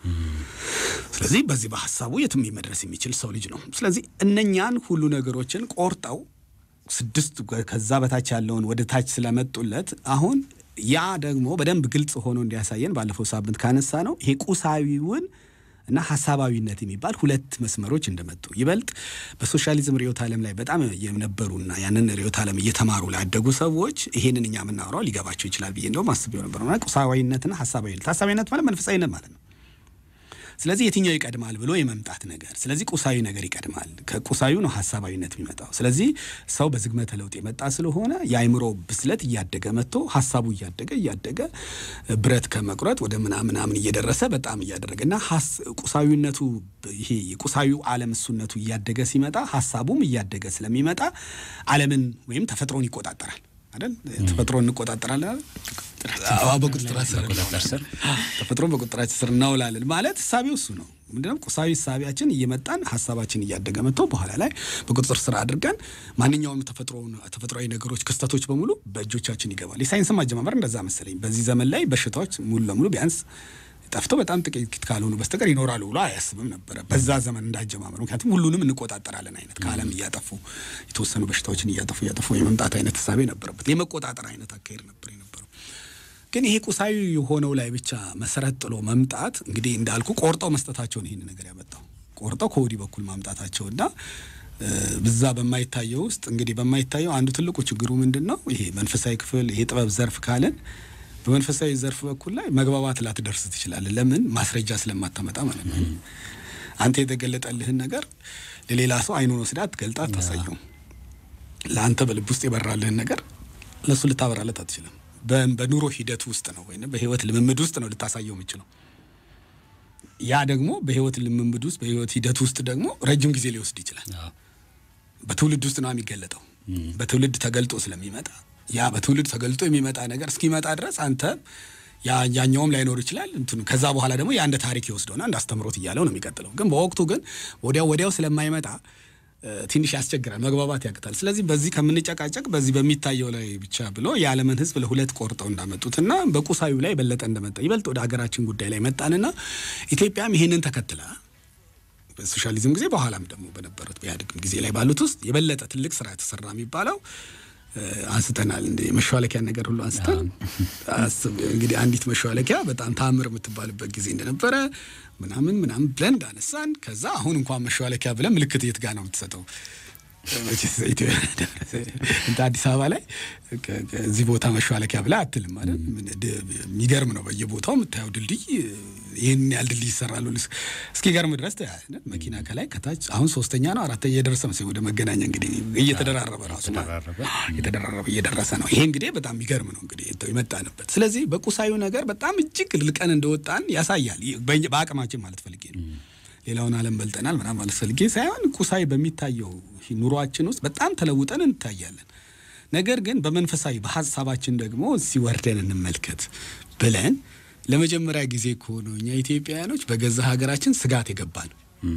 ስለዚህ በዚህ በሀሳቡ የትም መድረስ የሚችል ሰው ልጅ ነው። ስለዚህ እነኛን ሁሉ ነገሮችን ቆርጠው ስድስት ከዛ በታች ያለውን ወደ ታች ስለመጡለት አሁን ያ ደግሞ በደንብ ግልጽ ሆኖ እንዲያሳየን ባለፈው ሳምንት ካነሳ ነው ይሄ ቁሳዊውን እና ሀሳባዊነት የሚባል ሁለት መስመሮች እንደመጡ ይበልጥ በሶሻሊዝም ርዕዮተ ዓለም ላይ በጣም የነበሩና ያንን ርዕዮተ ዓለም እየተማሩ ላደጉ ሰዎች ይሄንን እኛ የምናወራው ሊገባቸው ይችላል ብዬ እንደውም አስቤው ነበር። ማለት ቁሳዊነትና ሀሳባዊነት ሀሳባዊነት ማለት መንፈሳዊነት ማለት ነው። ስለዚህ የትኛው ይቀድማል ብሎ የመምጣት ነገር። ስለዚህ ቁሳዊ ነገር ይቀድማል። ከቁሳዊ ነው ሀሳባዊነት የሚመጣው። ስለዚህ ሰው በዝግመተ ለውጥ የመጣ ስለሆነ የአእምሮ ብስለት እያደገ መጥቶ ሀሳቡ እያደገ እያደገ ብረት ከመቁረጥ ወደ ምናምናምን እየደረሰ በጣም እያደረገ እና ሀስ- ቁሳዊነቱ ይሄ የቁሳዊው ዓለም እሱነቱ እያደገ ሲመጣ ሀሳቡም እያደገ ስለሚመጣ ዓለምን ወይም ተፈጥሮን ይቆጣጠራል አይደል? ተፈጥሮ እንቆጣጠራለን አይደል? አዎ፣ በቁጥጥር ስር በቁጥጥር ስር ተፈጥሮን በቁጥጥራችን ስር እናውላለን ማለት እሳቤው እሱ ነው። ምንድነው ቁሳዊ እሳቤያችን እየመጣን ሀሳባችን እያደገ መጥቶ በኋላ ላይ በቁጥጥር ስር አድርገን ማንኛውም ተፈጥሮን ተፈጥሯዊ ነገሮች ክስተቶች በሙሉ በእጆቻችን ይገባል። የሳይንስም አጀማመር እንደዛ መሰለኝ። በዚህ ዘመን ላይ በሽታዎች ሙሉ ለሙሉ ቢያንስ ጠፍተው በጣም ጥቂት ካልሆኑ በስተቀር ይኖራሉ ብሎ አያስብም ነበረ በዛ ዘመን እንዳጀማመሩ። ምክንያቱም ሁሉንም እንቆጣጠራለን አይነት ከዓለም እያጠፉ የተወሰኑ በሽታዎችን እያጠፉ እያጠፉ የመምጣት አይነት እሳቤ ነበረበት። የመቆጣጠር አይነት አካሄድ ነበር የነበረው። ግን ይሄ ቁሳዊ የሆነው ላይ ብቻ መሰረት ጥሎ መምጣት እንግዲህ እንዳልኩ ቆርጠው መስጠታቸውን ይህን ነገር ያመጣው ቆርጠው ከወዲህ በኩል ማምጣታቸውና ብዛ በማይታየው ውስጥ እንግዲህ በማይታየው አንዱ ትልቁ ችግሩ ምንድን ነው? ይሄ መንፈሳዊ ክፍል ይሄ ጥበብ ዘርፍ ካለን በመንፈሳዊ ዘርፍ በኩል ላይ መግባባት ላትደርስ ትችላለህ። ለምን? ማስረጃ ስለማታመጣ ማለት ነው። አንተ የተገለጠልህን ነገር ለሌላ ሰው አይኑን ወስዳ አትገልጣ አታሳየው። ለአንተ በልብ ውስጥ የበራልህን ነገር ለእሱ ልታበራለት አትችልም። በ- በኑሮ ሂደት ውስጥ ነው ወይም በህይወት ልምምድ ውስጥ ነው ልታሳየው የምችለው። ያ ደግሞ በህይወት ልምምድ ውስጥ በህይወት ሂደት ውስጥ ደግሞ ረጅም ጊዜ ሊወስድ ይችላል። አዎ። በትውልድ ውስጥ ነው የሚገለጠው። በትውልድ ተገልጦ ስለሚመጣ ያ በትውልድ ተገልጦ የሚመጣ ነገር እስኪመጣ ድረስ አንተ ያ ያኛውም ላይኖር ይችላል። እንትኑ ከዛ በኋላ ደግሞ ያ እንደ ታሪክ ይወስደውና እንደ አስተምሮት እያለው ነው የሚቀጥለው። ግን በወቅቱ ግን ወዲያው ወዲያው ስለማይመጣ እ፣ ትንሽ ያስቸግራል፣ መግባባት ያቅታል። ስለዚህ በዚህ ከምንጨቃጨቅ በዚህ በሚታየው ላይ ብቻ ብሎ የዓለምን ሕዝብ ለሁለት ቆርጠው እንዳመጡትና በቁሳዩ ላይ የበለጠ እንደመጣ ይበልጥ ወደ ሀገራችን ጉዳይ ላይ መጣንና ኢትዮጵያም ይሄንን ተከትላ በሶሻሊዝም ጊዜ በኋላም ደግሞ በነበሩት በኢህአዴግም ጊዜ ላይ ባሉት ውስጥ የበለጠ ትልቅ ስራ የተሰራ የሚባለው እ፣ አንስተናል። እንደ መሿለኪያ ነገር ሁሉ አንስተን አስብ እንግዲህ አንዲት መሿለኪያ በጣም ታምር የምትባልበት ጊዜ እንደነበረ ምናምን ምናምን ብለን እንዳነሳን ከዛ አሁን እንኳን መሿለኪያ ብለን ምልክት የት ጋር ነው የምትሰጠው? መቼስ ኢትዮ- እንደ አዲስ አበባ ላይ ከ- ከ- እዚህ ቦታ መሿለኪያ ብላ አትልም ማለት ምን ድ- የሚገርም ነው። በየቦታው የምታየው ድልድይ ይህን ያህል ድልድይ ይሰራሉ ልስ- እስኪገርም ድረስ ታያለህ። መኪና ከላይ ከታች አሁን ሶስተኛ ነው አራተኛ እየደረሰ ነው ወደ መገናኛ እንግዲህ እየተደራረበ ራሱ ማለት ነው። የተደራረበ። የተደራረበ እየደረሰ ነው። ይሄ እንግዲህ በጣም የሚገርም ነው እንግዲህ የመጣንበት። ስለዚህ በቁሳዩ ነገር በጣም እጅግ ልቀን እንደወጣን ያሳያል። ይህ በእኛ- በአቅማችን ማለት ፈልጌ ነው። ሌላውን ዓለም በልጠናል ምናምን ማለት ፈልጌ ሳይሆን ቁሳዊ በሚታየው ኑሯችን ውስጥ በጣም ተለውጠን እንታያለን። ነገር ግን በመንፈሳዊ በሀሳባችን ደግሞ ሲወርደን እንመልከት ብለን ለመጀመሪያ ጊዜ ከሆነ እኛ ኢትዮጵያውያኖች በገዛ ሀገራችን ስጋት የገባ ነው።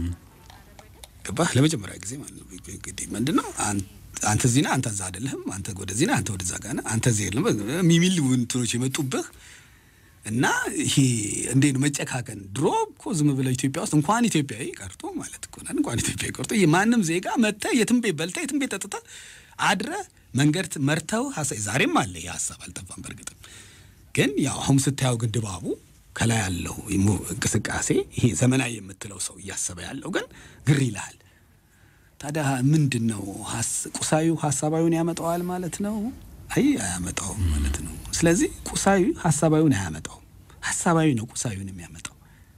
ገባህ? ለመጀመሪያ ጊዜ ማለት ነው። እንግዲህ ምንድን ነው አን- አንተ እዚህ ነህ፣ አንተ እዛ አይደለህም፣ አንተ ወደዚህ ነህ፣ አንተ ወደዛ ጋር ነህ፣ አንተ እዚህ የለም የሚል እንትኖች የመጡብህ እና ይሄ እንዴት ነው መጨካከን? ድሮ እኮ ዝም ብለው ኢትዮጵያ ውስጥ እንኳን ኢትዮጵያዊ ቀርቶ ማለት እኮ ናት እንኳን ኢትዮጵያዊ ቀርቶ ማንም ዜጋ መጥተህ የትም ቤት በልተህ የትም ቤት ጠጥተህ አድረህ መንገድ መርተው ሀሳብ ዛሬም አለ ይህ ሀሳብ አልጠፋም። በእርግጥም ግን ያው አሁን ስታየው ግን ድባቡ ከላይ ያለው የሞ- እንቅስቃሴ ይሄ ዘመናዊ የምትለው ሰው እያሰበ ያለው ግን ግር ይልሃል። ታዲያ ምንድን ነው ሀስ- ቁሳዊው ሀሳባዊውን ያመጣዋል ማለት ነው? አይ አያመጣውም ማለት ነው። ስለዚህ ቁሳዊ ሀሳባዊውን አያመጣውም። ሀሳባዊ ነው ቁሳዊውን የሚያመጣው።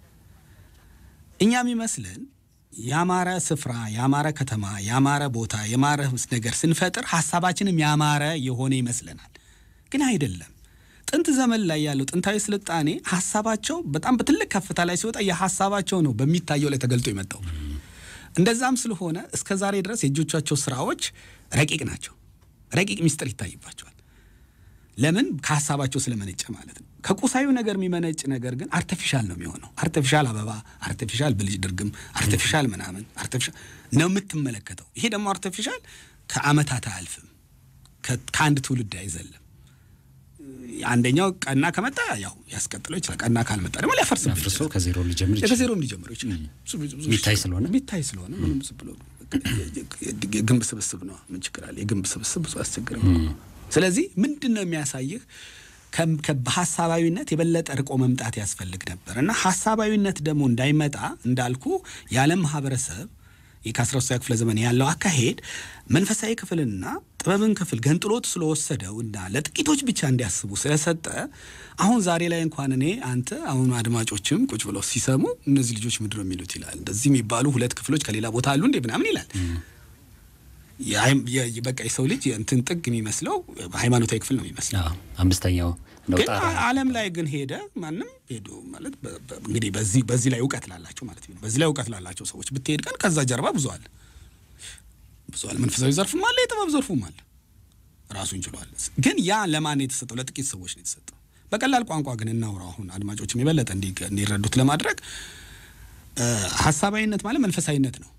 እኛ የሚመስለን ያማረ ስፍራ፣ ያማረ ከተማ፣ ያማረ ቦታ፣ ያማረ ነገር ስንፈጥር ሀሳባችንም ያማረ የሆነ ይመስለናል። ግን አይደለም። ጥንት ዘመን ላይ ያለው ጥንታዊ ስልጣኔ ሀሳባቸው በጣም በትልቅ ከፍታ ላይ ሲወጣ የሀሳባቸው ነው በሚታየው ላይ ተገልጦ የመጣው። እንደዛም ስለሆነ እስከ ዛሬ ድረስ የእጆቻቸው ስራዎች ረቂቅ ናቸው። ረቂቅ ሚስጥር ይታይባቸዋል። ለምን? ከሀሳባቸው ስለመነጨ ማለት ነው። ከቁሳዊ ነገር የሚመነጭ ነገር ግን አርቲፊሻል ነው የሚሆነው። አርቲፊሻል አበባ፣ አርቲፊሻል ብልጭ ድርግም፣ አርቲፊሻል ምናምን አርቲፊሻል ነው የምትመለከተው። ይሄ ደግሞ አርቲፊሻል ከአመታት አያልፍም፣ ከአንድ ትውልድ አይዘልም። አንደኛው ቀና ከመጣ ያው ያስቀጥለው ይችላል። ቀና ካልመጣ ደግሞ ሊያፈርስብን አፍርሶ ይችላል። ከዜሮ ሊጀምር ይችላል። ከዜሮ ሊጀምሩ ይችላል። ብዙ- ብዙ- ብዙ- የሚታይ ስለሆነ የሚታይ ስለሆነ ምንም ዝም ብሎ የግንብ ስብስብ ነው። ምን ችግር አለ? የግንብ ስብስብ ብዙ አያስቸግርም። ስለዚህ ምንድን ነው የሚያሳይህ? ከም- ከ- በሀሳባዊነት የበለጠ ርቆ መምጣት ያስፈልግ ነበር እና ሀሳባዊነት ደግሞ እንዳይመጣ እንዳልኩ የዓለም ማህበረሰብ ከአስራ ሶስተኛ ክፍለ ዘመን ያለው አካሄድ መንፈሳዊ ክፍልና ጥበብን ክፍል ገንጥሎት ስለወሰደው እና ለጥቂቶች ብቻ እንዲያስቡ ስለሰጠ አሁን ዛሬ ላይ እንኳን እኔ አንተ አሁኑ አድማጮችም ቁጭ ብለው ሲሰሙ እነዚህ ልጆች ምንድን ነው የሚሉት ይላል። እንደዚህ የሚባሉ ሁለት ክፍሎች ከሌላ ቦታ አሉ እንዴ ምናምን ይላል። የሃይም- የ- የ- በቃ የሰው ልጅ እንትን ጥግ የሚመስለው ሃይማኖታዊ ክፍል ነው የሚመስለው አዎ፣ አምስተኛው ነው ግን ጣራ ዓለም ላይ ግን ሄደ ማንም ሄዶ ማለት በ- በ- እንግዲህ በዚህ በዚህ ላይ እውቀት ላላቸው ማለት ነው። በዚህ ላይ እውቀት ላላቸው ሰዎች ብትሄድ ግን ከዛ ጀርባ ብዙ አለ ብዙ አለ። መንፈሳዊ ዘርፍም አለ፣ የጥበብ ዘርፉም አለ። ራሱን ችሏል። ግን ያ ለማን ነው የተሰጠው? ለጥቂት ሰዎች ነው የተሰጠው። በቀላል ቋንቋ ግን እናውራው። አሁን አድማጮችም የበለጠ እንዲ- እንዲረዱት ለማድረግ እ፣ ሀሳባዊነት ማለት መንፈሳዊነት ነው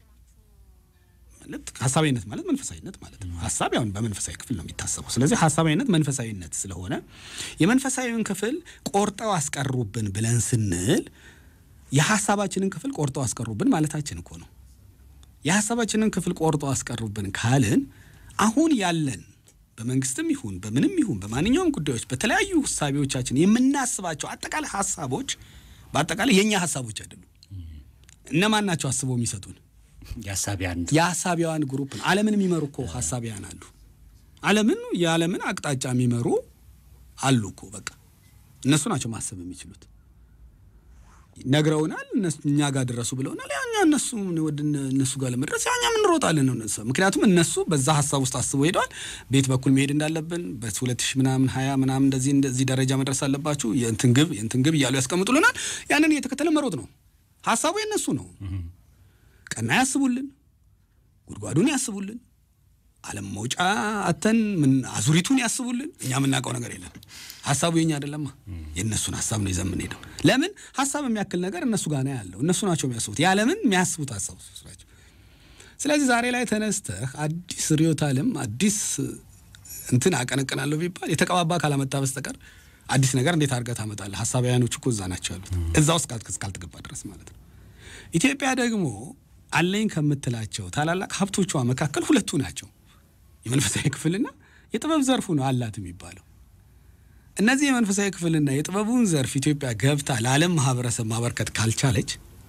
ማለት ሀሳባዊነት ማለት መንፈሳዊነት ማለት ነው። ሀሳብ ያው በመንፈሳዊ ክፍል ነው የሚታሰበው። ስለዚህ ሀሳባዊነት መንፈሳዊነት ስለሆነ የመንፈሳዊውን ክፍል ቆርጠው አስቀሩብን ብለን ስንል የሀሳባችንን ክፍል ቆርጠው አስቀሩብን ማለታችን እኮ ነው። የሀሳባችንን ክፍል ቆርጠው አስቀሩብን ካልን አሁን ያለን በመንግስትም ይሁን በምንም ይሁን በማንኛውም ጉዳዮች በተለያዩ እሳቤዎቻችን የምናስባቸው አጠቃላይ ሀሳቦች በአጠቃላይ የእኛ ሀሳቦች አይደሉም። እነማን ናቸው አስበው የሚሰጡን? የሀሳቢያን የሀሳቢያዋን ግሩፕ ነው። ዓለምን የሚመሩ እኮ ሀሳቢያን አሉ። ዓለምን የዓለምን አቅጣጫ የሚመሩ አሉ እኮ በቃ እነሱ ናቸው ማሰብ የሚችሉት። ነግረውናል፣ እነሱ እኛ ጋር ድረሱ ብለውናል። ያኛ እነሱ ወደ እነ- እነሱ ጋር ለመድረስ ያኛም እንሮጣለን ነው እነሱ። ምክንያቱም እነሱ በዛ ሀሳብ ውስጥ አስበው ሄደዋል። ቤት በኩል መሄድ እንዳለብን በሁለት ሺህ ምናምን ሀያ ምናምን እንደዚህ እንደዚህ ደረጃ መድረስ አለባችሁ የእንትን ግብ የእንትን ግብ እያሉ ያስቀምጡልናል። ያንን እየተከተለ መሮጥ ነው። ሀሳቡ የእነሱ ነው። ቀና ያስቡልን፣ ጉድጓዱን ያስቡልን፣ ዓለም መውጫ አተን ምን አዙሪቱን ያስቡልን። እኛ የምናውቀው ነገር የለም። ሀሳቡ የኛ አይደለማ፣ የእነሱን ሀሳብ ነው ይዘን የምንሄደው። ለምን ሀሳብ የሚያክል ነገር እነሱ ጋር ነው ያለው። እነሱ ናቸው የሚያስቡት፣ ያለምን የሚያስቡት ሀሳብ እሱ ናቸው። ስለዚህ ዛሬ ላይ ተነስተህ አዲስ ርዕዮተ ዓለም አዲስ እንትን አቀነቅናለሁ ቢባል የተቀባባ ካላመጣ በስተቀር አዲስ ነገር እንዴት አድርገህ ታመጣለህ? ሀሳባውያኖቹ እኮ እዛ ናቸው ያሉት፣ እዛ ውስጥ ካልት- ካልተገባ ድረስ ማለት ነው። ኢትዮጵያ ደግሞ አለኝ ከምትላቸው ታላላቅ ሀብቶቿ መካከል ሁለቱ ናቸው። የመንፈሳዊ ክፍልና የጥበብ ዘርፉ ነው አላት የሚባለው። እነዚህ የመንፈሳዊ ክፍልና የጥበቡን ዘርፍ ኢትዮጵያ ገብታ ለዓለም ማህበረሰብ ማበርከት ካልቻለች፣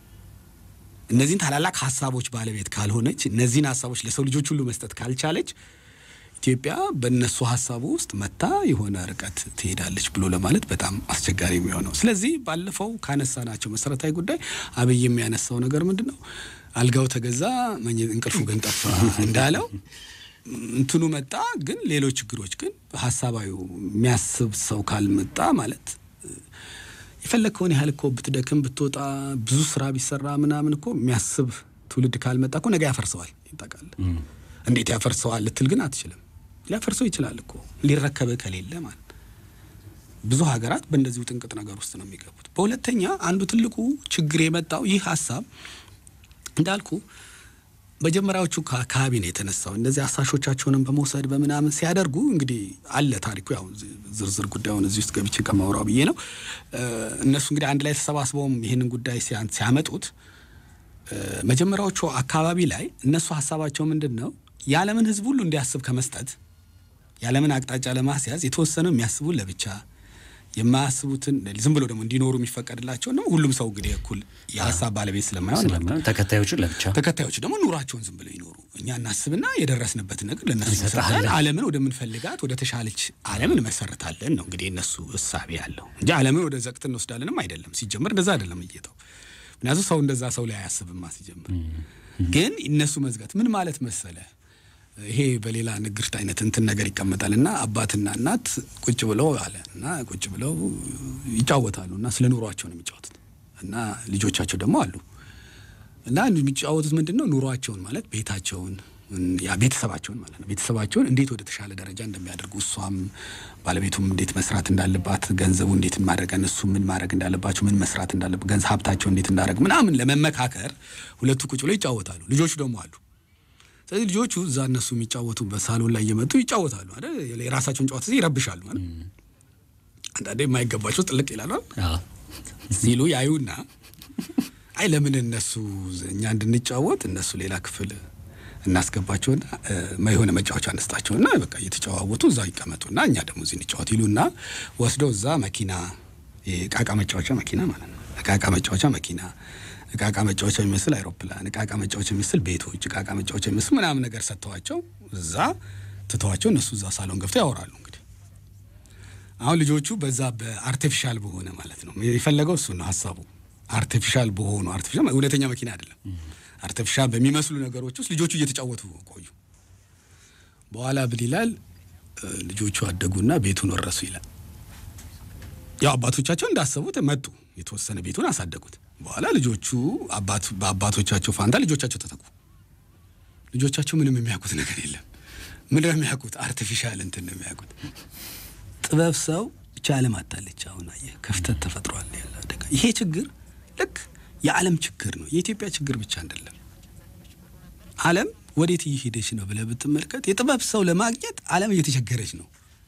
እነዚህን ታላላቅ ሀሳቦች ባለቤት ካልሆነች፣ እነዚህን ሀሳቦች ለሰው ልጆች ሁሉ መስጠት ካልቻለች ኢትዮጵያ በእነሱ ሀሳቡ ውስጥ መታ የሆነ ርቀት ትሄዳለች ብሎ ለማለት በጣም አስቸጋሪ የሚሆነው። ስለዚህ ባለፈው ካነሳናቸው መሰረታዊ ጉዳይ አብይ የሚያነሳው ነገር ምንድን ነው? አልጋው ተገዛ መኝ- እንቅልፉ ግን ጠፋ እንዳለው እንትኑ መጣ፣ ግን ሌሎች ችግሮች ግን ሀሳባዊ የሚያስብ ሰው ካልመጣ ማለት የፈለግከውን ያህል እኮ ብትደክም ብትወጣ ብዙ ስራ ቢሰራ ምናምን እኮ የሚያስብ ትውልድ ካልመጣ እኮ ነገ ያፈርሰዋል። ይጠቃል እንዴት ያፈርሰዋል ልትል ግን አትችልም። ሊያፈርሰው ይችላል እኮ ሊረከብህ ከሌለ ማለት ብዙ ሀገራት በእንደዚሁ ጥንቅጥ ነገር ውስጥ ነው የሚገቡት። በሁለተኛ አንዱ ትልቁ ችግር የመጣው ይህ ሀሳብ እንዳልኩ መጀመሪያዎቹ ከአካባቢ ነው የተነሳው። እነዚህ አሳሾቻቸውንም በመውሰድ በምናምን ሲያደርጉ እንግዲህ አለ ታሪኩ። ያው ዝርዝር ጉዳዩን እዚህ ውስጥ ገብቼ ከማውራው ብዬ ነው። እነሱ እንግዲህ አንድ ላይ ተሰባስበውም ይህንን ጉዳይ ሲያ- ሲያመጡት እ፣ መጀመሪያዎቹ አካባቢ ላይ እነሱ ሀሳባቸው ምንድን ነው የዓለምን ሕዝብ ሁሉ እንዲያስብ ከመስጠት የዓለምን አቅጣጫ ለማስያዝ የተወሰኑ የሚያስቡን ለብቻ የማያስቡትን ዝም ብሎ ደግሞ እንዲኖሩ የሚፈቀድላቸው ደግሞ ሁሉም ሰው እንግዲህ እኩል የሀሳብ ባለቤት ስለማይሆን ማለት ነው። ስለማይሆን ተከታዮቹን ለብቻ ተከታዮች ደግሞ ኑሯቸውን ዝም ብለው ይኖሩ። እኛ እናስብና የደረስንበትን ነገር ለእነሱ እንሰጣለን። እንሰጣለን። ዓለምን ወደምንፈልጋት ወደ ተሻለች ዓለም እንመሰርታለን ነው እንግዲህ እነሱ እሳቤ ያለው እንጂ ዓለምን ወደ ዘቅት እንወስዳለንም አይደለም። ሲጀምር እንደዛ አይደለም እየተው ምክንያቱም ሰው እንደዛ ሰው ላይ አያስብማ ሲጀምር። ግን እነሱ መዝጋት ምን ማለት መሰለ ይሄ በሌላ ንግርት አይነት እንትን ነገር ይቀመጣል እና አባትና እናት ቁጭ ብለው አለ እና ቁጭ ብለው ይጫወታሉ እና ስለ ኑሯቸው ነው የሚጫወቱት እና ልጆቻቸው ደግሞ አሉ እና የሚጫወቱት ምንድን ነው ኑሯቸውን ማለት ቤታቸውን ያ ቤተሰባቸውን ማለት ነው ቤተሰባቸውን እንዴት ወደ ተሻለ ደረጃ እንደሚያደርጉ እሷም ባለቤቱም እንዴት መስራት እንዳለባት ገንዘቡ እንዴት ማድረግ እነሱ ምን ማድረግ እንዳለባቸው ምን መስራት እንዳለበት ገንዘብ ሀብታቸው እንዴት እንዳደረግ ምናምን ለመመካከር ሁለቱ ቁጭ ብለው ይጫወታሉ። ልጆቹ ደግሞ አሉ። ስለዚህ ልጆቹ እዛ እነሱ የሚጫወቱበት ሳሎን ላይ እየመጡ ይጫወታሉ አይደል? የራሳቸውን ጨዋታ ይረብሻሉ አይደል? አንዳንዴ የማይገባቸው ጥልቅ ይላሉ አዎ። ሲሉ ያዩና አይ ለምን እነሱ እኛ እንድንጫወት እነሱ ሌላ ክፍል እናስገባቸውና እ፣ የሆነ መጫወቻ አነስጣቸውና በቃ እየተጨዋወቱ እዛው ይቀመጡና እኛ ደግሞ እዚህ እንጫወት ይሉና ወስደው እዛ መኪና የቃቃ መጫወቻ መኪና ማለት ነው። እቃቃ መጫወቻ መኪና፣ እቃቃ መጫወቻ የሚመስል አይሮፕላን፣ እቃቃ መጫወቻ የሚመስል ቤቶች፣ እቃቃ መጫወቻ የሚመስል ምናምን ነገር ሰጥተዋቸው እዛ ትተዋቸው እነሱ እዛ ሳሎን ገብተው ያወራሉ እንግዲህ አሁን ልጆቹ በዛ በአርቲፊሻል በሆነ ማለት ነው የፈለገው እሱ ነው ሀሳቡ። አርቲፊሻል በሆኑ አርቲፊሻል እውነተኛ መኪና አይደለም። አርቲፊሻል በሚመስሉ ነገሮች ውስጥ ልጆቹ እየተጫወቱ ቆዩ። በኋላ ብል ይላል እ፣ ልጆቹ አደጉና ቤቱን ወረሱ ይላል። ያው አባቶቻቸው እንዳሰቡት መጡ፣ የተወሰነ ቤቱን አሳደጉት። በኋላ ልጆቹ አባት በአባቶቻቸው ፋንታ ልጆቻቸው ተተኩ። ልጆቻቸው ምንም የሚያውቁት ነገር የለም። ምን ነው የሚያውቁት? አርቲፊሻል እንትን ነው የሚያውቁት። ጥበብ ሰው ብቻ ዓለም አታለች። አሁን አየህ ክፍተት ተፈጥሯል ያለ አደጋ። ይሄ ችግር ልክ የዓለም ችግር ነው፣ የኢትዮጵያ ችግር ብቻ አይደለም። ዓለም ወዴት እየሄደች ነው ብለህ ብትመልከት የጥበብ ሰው ለማግኘት ዓለም እየተቸገረች ነው።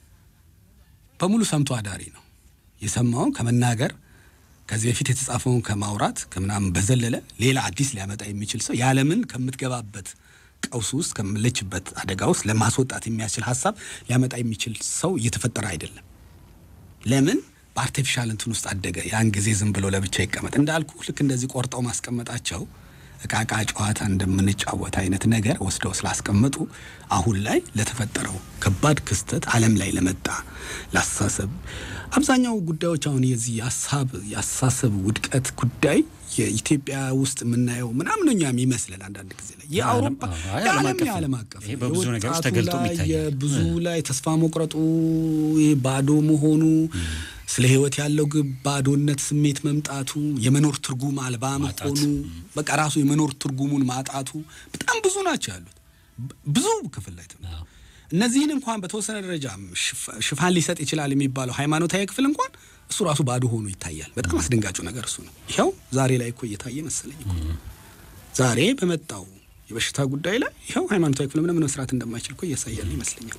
በሙሉ ሰምቶ አዳሪ ነው። የሰማውን ከመናገር ከዚህ በፊት የተጻፈውን ከማውራት ከምናምን በዘለለ ሌላ አዲስ ሊያመጣ የሚችል ሰው የዓለምን ከምትገባበት ቀውስ ውስጥ ከምለችበት አደጋ ውስጥ ለማስወጣት የሚያስችል ሀሳብ ሊያመጣ የሚችል ሰው እየተፈጠረ አይደለም። ለምን በአርቲፊሻል እንትን ውስጥ አደገ። ያን ጊዜ ዝም ብሎ ለብቻ ይቀመጥ እንዳልኩ ልክ እንደዚህ ቆርጠው ማስቀመጣቸው እቃቃ ጨዋታ እንደምንጫወት አይነት ነገር ወስደው ስላስቀመጡ አሁን ላይ ለተፈጠረው ከባድ ክስተት ዓለም ላይ ለመጣ ለአስተሳሰብ አብዛኛው ጉዳዮች አሁን የዚህ የሀሳብ የአስተሳሰብ ውድቀት ጉዳይ የኢትዮጵያ ውስጥ የምናየው ምናምን እኛ የሚመስለን አንዳንድ ጊዜ ላይ የአውሮፓ አዎ፣ አይ፣ ዓለም የዓለም አቀፍ የዓለም ነው። አቀፍ ይሄ ነው። በብዙ ነገሮች የወጣቱ ተገልጦ ላይ ይታያል። የብዙ ላይ ተስፋ መቁረጡ ይሄ ባዶ መሆኑ ስለ ህይወት ያለው ግብ ባዶነት ስሜት መምጣቱ የመኖር ትርጉም አልባ መሆኑ በቃ ራሱ የመኖር ትርጉሙን ማጣቱ በጣም ብዙ ናቸው ያሉት ብ- ብዙ ክፍል ላይ ትምህርት አዎ። እነዚህን እንኳን በተወሰነ ደረጃ ሽፍ- ሽፋን ሊሰጥ ይችላል የሚባለው ሃይማኖታዊ ክፍል እንኳን እሱ ራሱ ባዶ ሆኖ ይታያል። በጣም አስደንጋጩ ነገር እሱ ነው። ይኸው ዛሬ ላይ እኮ እየታየ መሰለኝ እኮ ዛሬ በመጣው የበሽታ ጉዳይ ላይ ይኸው ሃይማኖታዊ ክፍል ምንም መስራት እንደማይችል እኮ እያሳያል ይመስለኛል።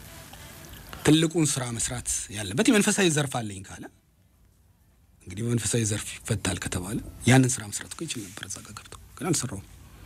ትልቁን ስራ መስራት ያለበት የመንፈሳዊ ዘርፍ አለኝ ካለ እንግዲህ በመንፈሳዊ ዘርፍ ይፈታል ከተባለ ያንን ስራ መስራት እኮ ይችል ነበር እዛ ጋር ገብቶ ግን አልሰራውም።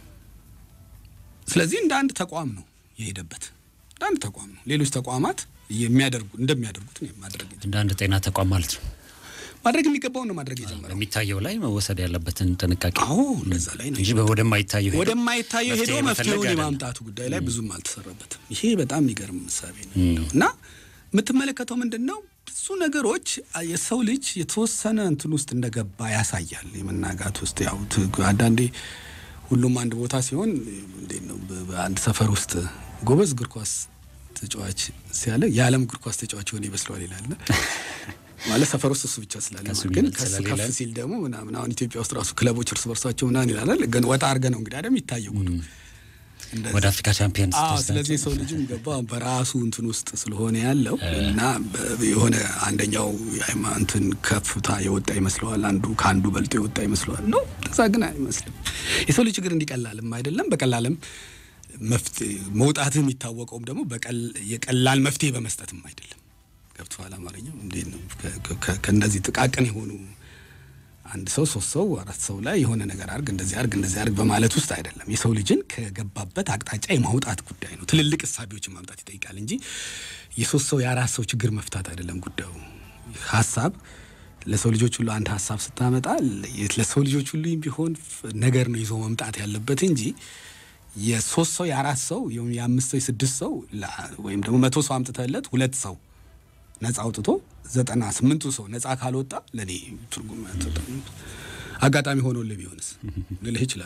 ስለዚህ እንደ አንድ ተቋም ነው የሄደበት፣ እንደ አንድ ተቋም ነው። ሌሎች ተቋማት የሚያደርጉ እንደሚያደርጉት ነው ማድረግ የጀመረው። እንደ አንድ ጤና ተቋም ማለት ነው። ማድረግ የሚገባውን ነው ማድረግ የጀመረው። የሚታየው ላይ መወሰድ ያለበትን ጥንቃቄ አዎ እንደዛ ላይ ነው እንጂ ወደማይታየው ሄዶ ወደማይታየው ሄዶ መፍትሄ መፈለግ መፍትሄውን አይደለም። የማምጣቱ ጉዳይ ላይ ብዙም አልተሰራበትም። ይሄ በጣም የሚገርም ምሳሌ ነው እና የምትመለከተው ምንድን ነው ብዙ ነገሮች የሰው ልጅ የተወሰነ እንትን ውስጥ እንደገባ ያሳያል። የመናጋት ውስጥ ያው ት- አንዳንዴ ሁሉም አንድ ቦታ ሲሆን እንዴት ነው በ- በአንድ ሰፈር ውስጥ ጎበዝ እግር ኳስ ተጫዋች ሲያለ የዓለም እግር ኳስ ተጫዋች የሆነ ይመስለዋል ይላል ማለት ሰፈር ውስጥ እሱ ብቻ ስላለ ከሱ ማለት ግን የሚበልጥ ከሱ ስለሌለ ከፍ ሲል ደግሞ ምናምን አሁን ኢትዮጵያ ውስጥ ራሱ ክለቦች እርስ በርሳቸው ምናምን ይላል ግን ወጣ አድርገህ ነው እንግዲህ አይደል የሚታየው ጉዱ እንደዚህ ወደ አፍሪካ ቻምፒየንስ አዎ ስትወስዳቸው ስለዚህ የሰው ልጅም ገባ በራሱ እንትን ውስጥ ስለሆነ ያለው እና በ- የሆነ አንደኛው የሃይማኖትን ከፍታ የወጣ ይመስለዋል፣ አንዱ ከአንዱ በልጦ የወጣ ይመስለዋል። ነው እዛ ግን አይመስልም። የሰው ልጅ ችግር እንዲቀላልም አይደለም፣ በቀላልም መፍትሄ መውጣትህ የሚታወቀውም ደግሞ በቀል- የቀላል መፍትሄ በመስጠትም አይደለም። ገብቶሃል? አማርኛው እንዴት ነው? ከ- ከ- ከእነዚህ ጥቃቅን የሆኑ አንድ ሰው ሶስት ሰው አራት ሰው ላይ የሆነ ነገር አርግ እንደዚህ አርግ እንደዚህ አርግ በማለት ውስጥ አይደለም። የሰው ልጅን ከገባበት አቅጣጫ የማውጣት ጉዳይ ነው። ትልልቅ እሳቤዎችን ማምጣት ይጠይቃል እንጂ የሶስት ሰው የአራት ሰው ችግር መፍታት አይደለም ጉዳዩ። ሀሳብ ለሰው ልጆች ሁሉ አንድ ሀሳብ ስታመጣ ለ- ለሰው ልጆች ሁሉ ቢሆን ፍ- ነገር ነው ይዞ መምጣት ያለበት እንጂ የሶስት ሰው የአራት ሰው ወይም የአምስት ሰው የስድስት ሰው ላ- ወይም ደግሞ መቶ ሰው አምጥተለት ሁለት ሰው ነፃ አውጥቶ ዘጠና ስምንቱ ሰው ነፃ ካልወጣ ለእኔ ትርጉም አያሰጥም። አጋጣሚ ሆኖልህ ቢሆንስ ልልህ እችላለሁ። እኔ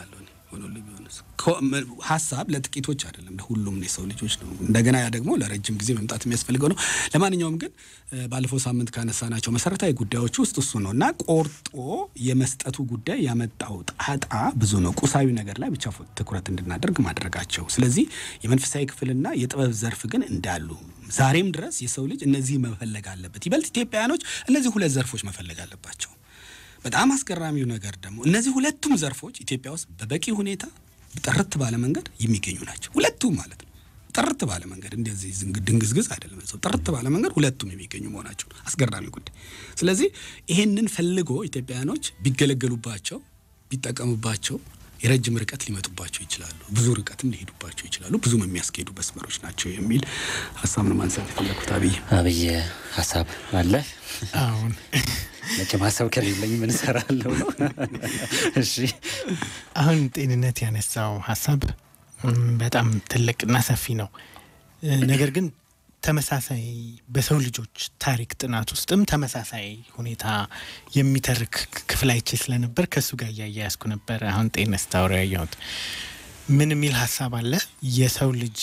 ሆኖልኝ ቢሆንስ ኮ- መ- ሀሳብ ለጥቂቶች አይደለም ለሁሉም የሰው ልጆች ነው። እንደገና ያ ደግሞ ለረጅም ጊዜ መምጣት የሚያስፈልገው ነው። ለማንኛውም ግን እ፣ ባለፈው ሳምንት ካነሳናቸው መሰረታዊ ጉዳዮች ውስጥ እሱ ነው እና ቆርጦ የመስጠቱ ጉዳይ ያመጣው ጣጣ ብዙ ነው። ቁሳዊ ነገር ላይ ብቻ ፎ- ትኩረት እንድናደርግ ማድረጋቸው። ስለዚህ የመንፈሳዊ ክፍልና የጥበብ ዘርፍ ግን እንዳሉ ዛሬም ድረስ የሰው ልጅ እነዚህ መፈለግ አለበት። ይበልጥ ኢትዮጵያውያኖች እነዚህ ሁለት ዘርፎች መፈለግ አለባቸው። በጣም አስገራሚው ነገር ደግሞ እነዚህ ሁለቱም ዘርፎች ኢትዮጵያ ውስጥ በበቂ ሁኔታ ጥርት ባለ መንገድ የሚገኙ ናቸው። ሁለቱም ማለት ነው። ጥርት ባለ መንገድ እንደዚህ ዝንግ- ድንግዝግዝ አይደለም። ሰው ጥርት ባለ መንገድ ሁለቱም የሚገኙ መሆናቸው አስገራሚ ጉዳይ። ስለዚህ ይሄንን ፈልጎ ኢትዮጵያውያኖች ቢገለገሉባቸው፣ ቢጠቀሙባቸው የረጅም ርቀት ሊመጡባቸው ይችላሉ። ብዙ ርቀትም ሊሄዱባቸው ይችላሉ። ብዙም የሚያስኬዱ መስመሮች ናቸው የሚል ሀሳብ ነው ማንሳት የፈለግኩት። አብይ አብይ ሀሳብ አለ። አሁን መቼም ሀሳብ ከሌለኝ ምን እሰራለሁ ነው። እሺ አሁን ጤንነት ያነሳው ሀሳብ ም፣ በጣም ትልቅና ሰፊ ነው። እ፣ ነገር ግን ተመሳሳይ በሰው ልጆች ታሪክ ጥናት ውስጥም ተመሳሳይ ሁኔታ የሚተርክ ክፍል አይቼ ስለነበር ከእሱ ጋር እያያያዝኩ ነበር። አሁን ጤንነት ስታወራ ያየሁት ምን የሚል ሀሳብ አለ? የሰው ልጅ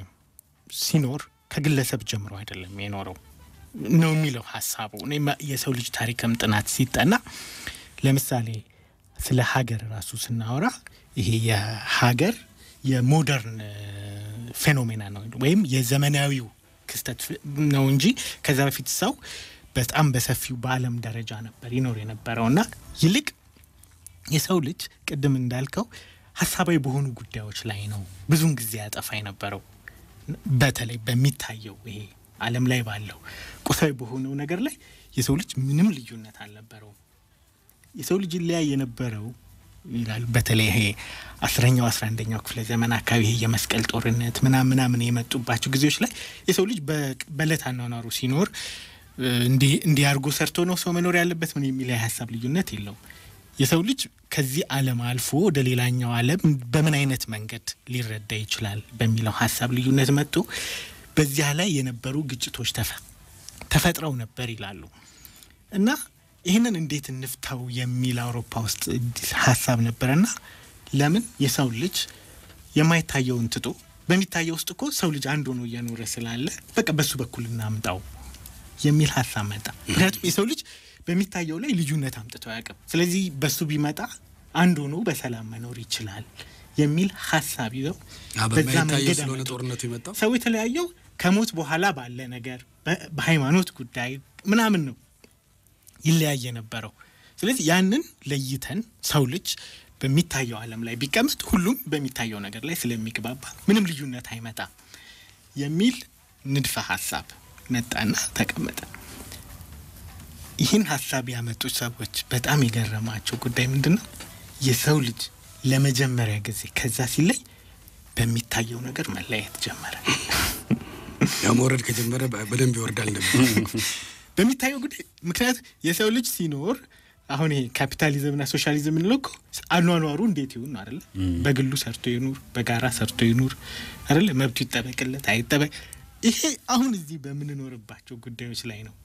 ሲኖር ከግለሰብ ጀምሮ አይደለም የኖረው ነው የሚለው ሀሳቡ። እኔ ማ- የሰው ልጅ ታሪክም ጥናት ሲጠና ለምሳሌ ስለ ሀገር ራሱ ስናወራ ይሄ የሀገር የሞደርን ፌኖሜና ነው ወይም የዘመናዊው ክስተት ፍ- ነው እንጂ ከዛ በፊት ሰው በጣም በሰፊው በዓለም ደረጃ ነበር ይኖር የነበረው እና ይልቅ የሰው ልጅ ቅድም እንዳልከው ሀሳባዊ በሆኑ ጉዳዮች ላይ ነው ብዙውን ጊዜ ያጠፋ የነበረው። በተለይ በሚታየው ይሄ ዓለም ላይ ባለው ቁሳዊ በሆነው ነገር ላይ የሰው ልጅ ምንም ልዩነት አልነበረውም። የሰው ልጅ ሊያይ የነበረው ይላል በተለይ ይሄ አስረኛው አስራ አንደኛው ክፍለ ዘመን አካባቢ ይሄ የመስቀል ጦርነት ምናምን ምናምን የመጡባቸው ጊዜዎች ላይ የሰው ልጅ በ- በዕለት አኗኗሩ ሲኖር እ፣ እንዲህ እንዲህ አድርጎ ሰርቶ ነው ሰው መኖር ያለበት ምን የሚል የሀሳብ ልዩነት የለውም። የሰው ልጅ ከዚህ ዓለም አልፎ ወደ ሌላኛው ዓለም በምን አይነት መንገድ ሊረዳ ይችላል በሚለው ሀሳብ ልዩነት መጥቶ በዚያ ላይ የነበሩ ግጭቶች ተፈ- ተፈጥረው ነበር ይላሉ እና ይህንን እንዴት እንፍታው የሚል አውሮፓ ውስጥ ሀሳብ ነበረና ለምን የሰው ልጅ የማይታየውን ትቶ በሚታየው ውስጥ እኮ ሰው ልጅ አንድ ሆኖ እየኖረ ስላለ በቃ በሱ በኩል እናምጣው የሚል ሀሳብ መጣ። ምክንያቱም የሰው ልጅ በሚታየው ላይ ልዩነት አምጥቶ አያውቅም። ስለዚህ በሱ ቢመጣ አንድ ሆኖ በሰላም መኖር ይችላል የሚል ሀሳብ ይዘው አ፣ በዛ በማይታየው መንገድ ስለሆነ አመጡ። ጦርነቱ የመጣው ሰው የተለያየው ከሞት በኋላ ባለ ነገር በ- በሃይማኖት ጉዳይ ምናምን ነው ይለያየ ነበረው። ስለዚህ ያንን ለይተን ሰው ልጅ በሚታየው ዓለም ላይ ቢቀመጥ ሁሉም በሚታየው ነገር ላይ ስለሚግባባ ምንም ልዩነት አይመጣም የሚል ንድፈ ሀሳብ መጣና ተቀመጠ። ይህን ሀሳብ ያመጡት ሰዎች በጣም የገረማቸው ጉዳይ ምንድን ነው? የሰው ልጅ ለመጀመሪያ ጊዜ ከዛ ሲለይ በሚታየው ነገር መለያየት ጀመረ። ያው መውረድ ከጀመረ በ- በደንብ ይወርዳል እንደሚባለው። በሚታየው ጉዳይ ምክንያት የሰው ልጅ ሲኖር አሁን ይሄ ካፒታሊዝምና ሶሻሊዝም የምንለው እኮ አኗኗሩ እንዴት ይሁን ነው አይደለ? በግሉ ሰርቶ ይኑር፣ በጋራ ሰርቶ ይኑር አይደለ? መብቱ ይጠበቅለት አይጠበቅ። ይሄ አሁን እዚህ በምንኖርባቸው ጉዳዮች ላይ ነው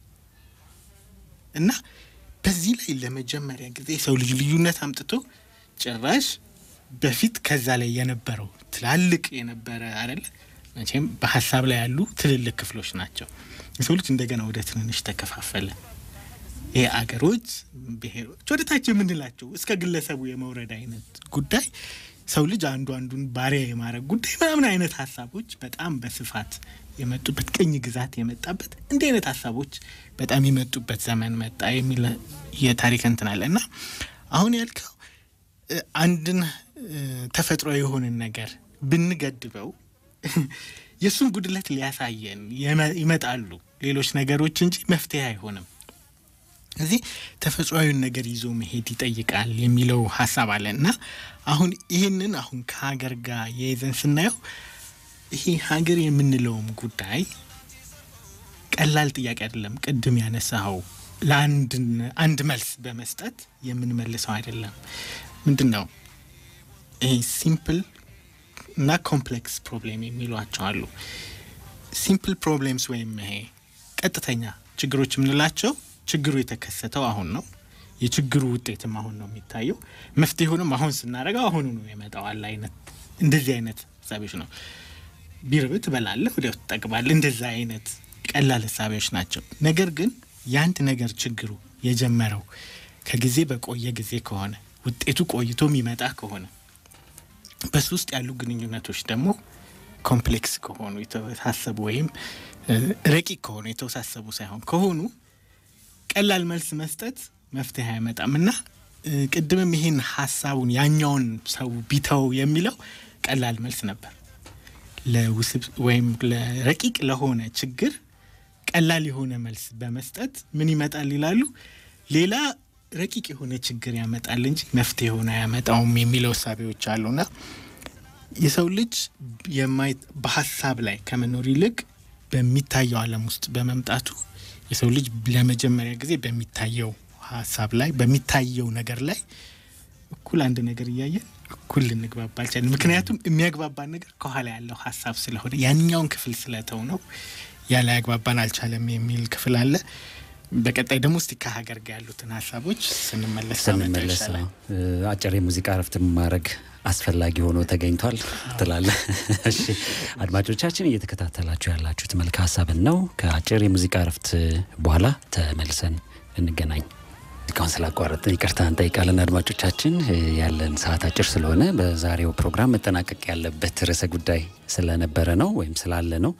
እና በዚህ ላይ ለመጀመሪያ ጊዜ የሰው ልጅ ልዩነት አምጥቶ ጭራሽ በፊት ከዛ ላይ የነበረው ትላልቅ የነበረ አይደለ መቼም በሀሳብ ላይ ያሉ ትልልቅ ክፍሎች ናቸው። የሰው ልጅ እንደገና ወደ ትንንሽ ተከፋፈለ። ይሄ አገሮች፣ ብሔሮች ወደ ታች የምንላቸው እስከ ግለሰቡ የመውረድ አይነት ጉዳይ ሰው ልጅ አንዱ አንዱን ባሪያ የማድረግ ጉዳይ ምናምን አይነት ሀሳቦች በጣም በስፋት የመጡበት ቅኝ ግዛት የመጣበት እንዲህ አይነት ሀሳቦች በጣም የመጡበት ዘመን መጣ የሚል የታሪክ እንትን አለ እና አሁን ያልከው እ፣ አንድን እ፣ ተፈጥሮ የሆንን ነገር ብንገድበው የእሱን ጉድለት ሊያሳየን የመ- ይመጣሉ ሌሎች ነገሮች እንጂ መፍትሄ አይሆንም። እዚህ ተፈጥሯዊውን ነገር ይዞ መሄድ ይጠይቃል የሚለው ሀሳብ አለ እና አሁን ይህንን አሁን ከሀገር ጋር የይዘን ስናየው ይሄ ሀገር የምንለውም ጉዳይ ቀላል ጥያቄ አይደለም። ቅድም ያነሳኸው ለአንድ አንድ መልስ በመስጠት የምንመልሰው አይደለም። ምንድን ነው ይሄ ሲምፕል እና ኮምፕሌክስ ፕሮብሌም የሚሏቸው አሉ። ሲምፕል ፕሮብሌምስ ወይም ይሄ ቀጥተኛ ችግሮች የምንላቸው ችግሩ የተከሰተው አሁን ነው። የችግሩ ውጤትም አሁን ነው የሚታየው። መፍትሄውንም አሁን ስናደርገው አሁኑ ነው የመጣዋል አይነት እንደዚህ አይነት ሀሳቢዎች ነው። ቢርብ ትበላለህ፣ ወዲያው ትጠግባለህ። እንደዛ አይነት ቀላል ሀሳቢዎች ናቸው። ነገር ግን የአንድ ነገር ችግሩ የጀመረው ከጊዜ በቆየ ጊዜ ከሆነ ውጤቱ ቆይቶ የሚመጣ ከሆነ በሱ ውስጥ ያሉ ግንኙነቶች ደግሞ ኮምፕሌክስ ከሆኑ የተወሳሰቡ ወይም ረቂቅ ከሆኑ የተወሳሰቡ ሳይሆን ከሆኑ ቀላል መልስ መስጠት መፍትሄ አይመጣም እና ቅድምም ይህን ሀሳቡን ያኛውን ሰው ቢተው የሚለው ቀላል መልስ ነበር። ለውስብ ወይም ለረቂቅ ለሆነ ችግር ቀላል የሆነ መልስ በመስጠት ምን ይመጣል ይላሉ። ሌላ ረቂቅ የሆነ ችግር ያመጣል እንጂ መፍትሄ ሆነ አያመጣውም የሚለው እሳቤዎች አሉና የሰው ልጅ የማይ በሀሳብ ላይ ከመኖር ይልቅ በሚታየው ዓለም ውስጥ በመምጣቱ የሰው ልጅ ለመጀመሪያ ጊዜ በሚታየው ሀሳብ ላይ በሚታየው ነገር ላይ እኩል አንድ ነገር እያየን እኩል ልንግባባ አልቻለን። ምክንያቱም የሚያግባባን ነገር ከኋላ ያለው ሀሳብ ስለሆነ ያኛውን ክፍል ስለተው ነው ያለ ያግባባን አልቻለም የሚል ክፍል አለ። በቀጣይ ደግሞ እስቲ ከሀገር ጋር ያሉትን ሀሳቦች ስንመለስ ስንመለስ አጭር የሙዚቃ እረፍት ማድረግ አስፈላጊ ሆኖ ተገኝቷል ትላለ። እሺ አድማጮቻችን እየተከታተላችሁ ያላችሁት መልክ ሀሳብን ነው። ከአጭር የሙዚቃ እረፍት በኋላ ተመልሰን እንገናኝ። ሙዚቃውን ስላቋረጥን ይቅርታ እንጠይቃለን። አድማጮቻችን ያለን ሰዓት አጭር ስለሆነ በዛሬው ፕሮግራም መጠናቀቅ ያለበት ርዕሰ ጉዳይ ስለነበረ ነው ወይም ስላለ ነው።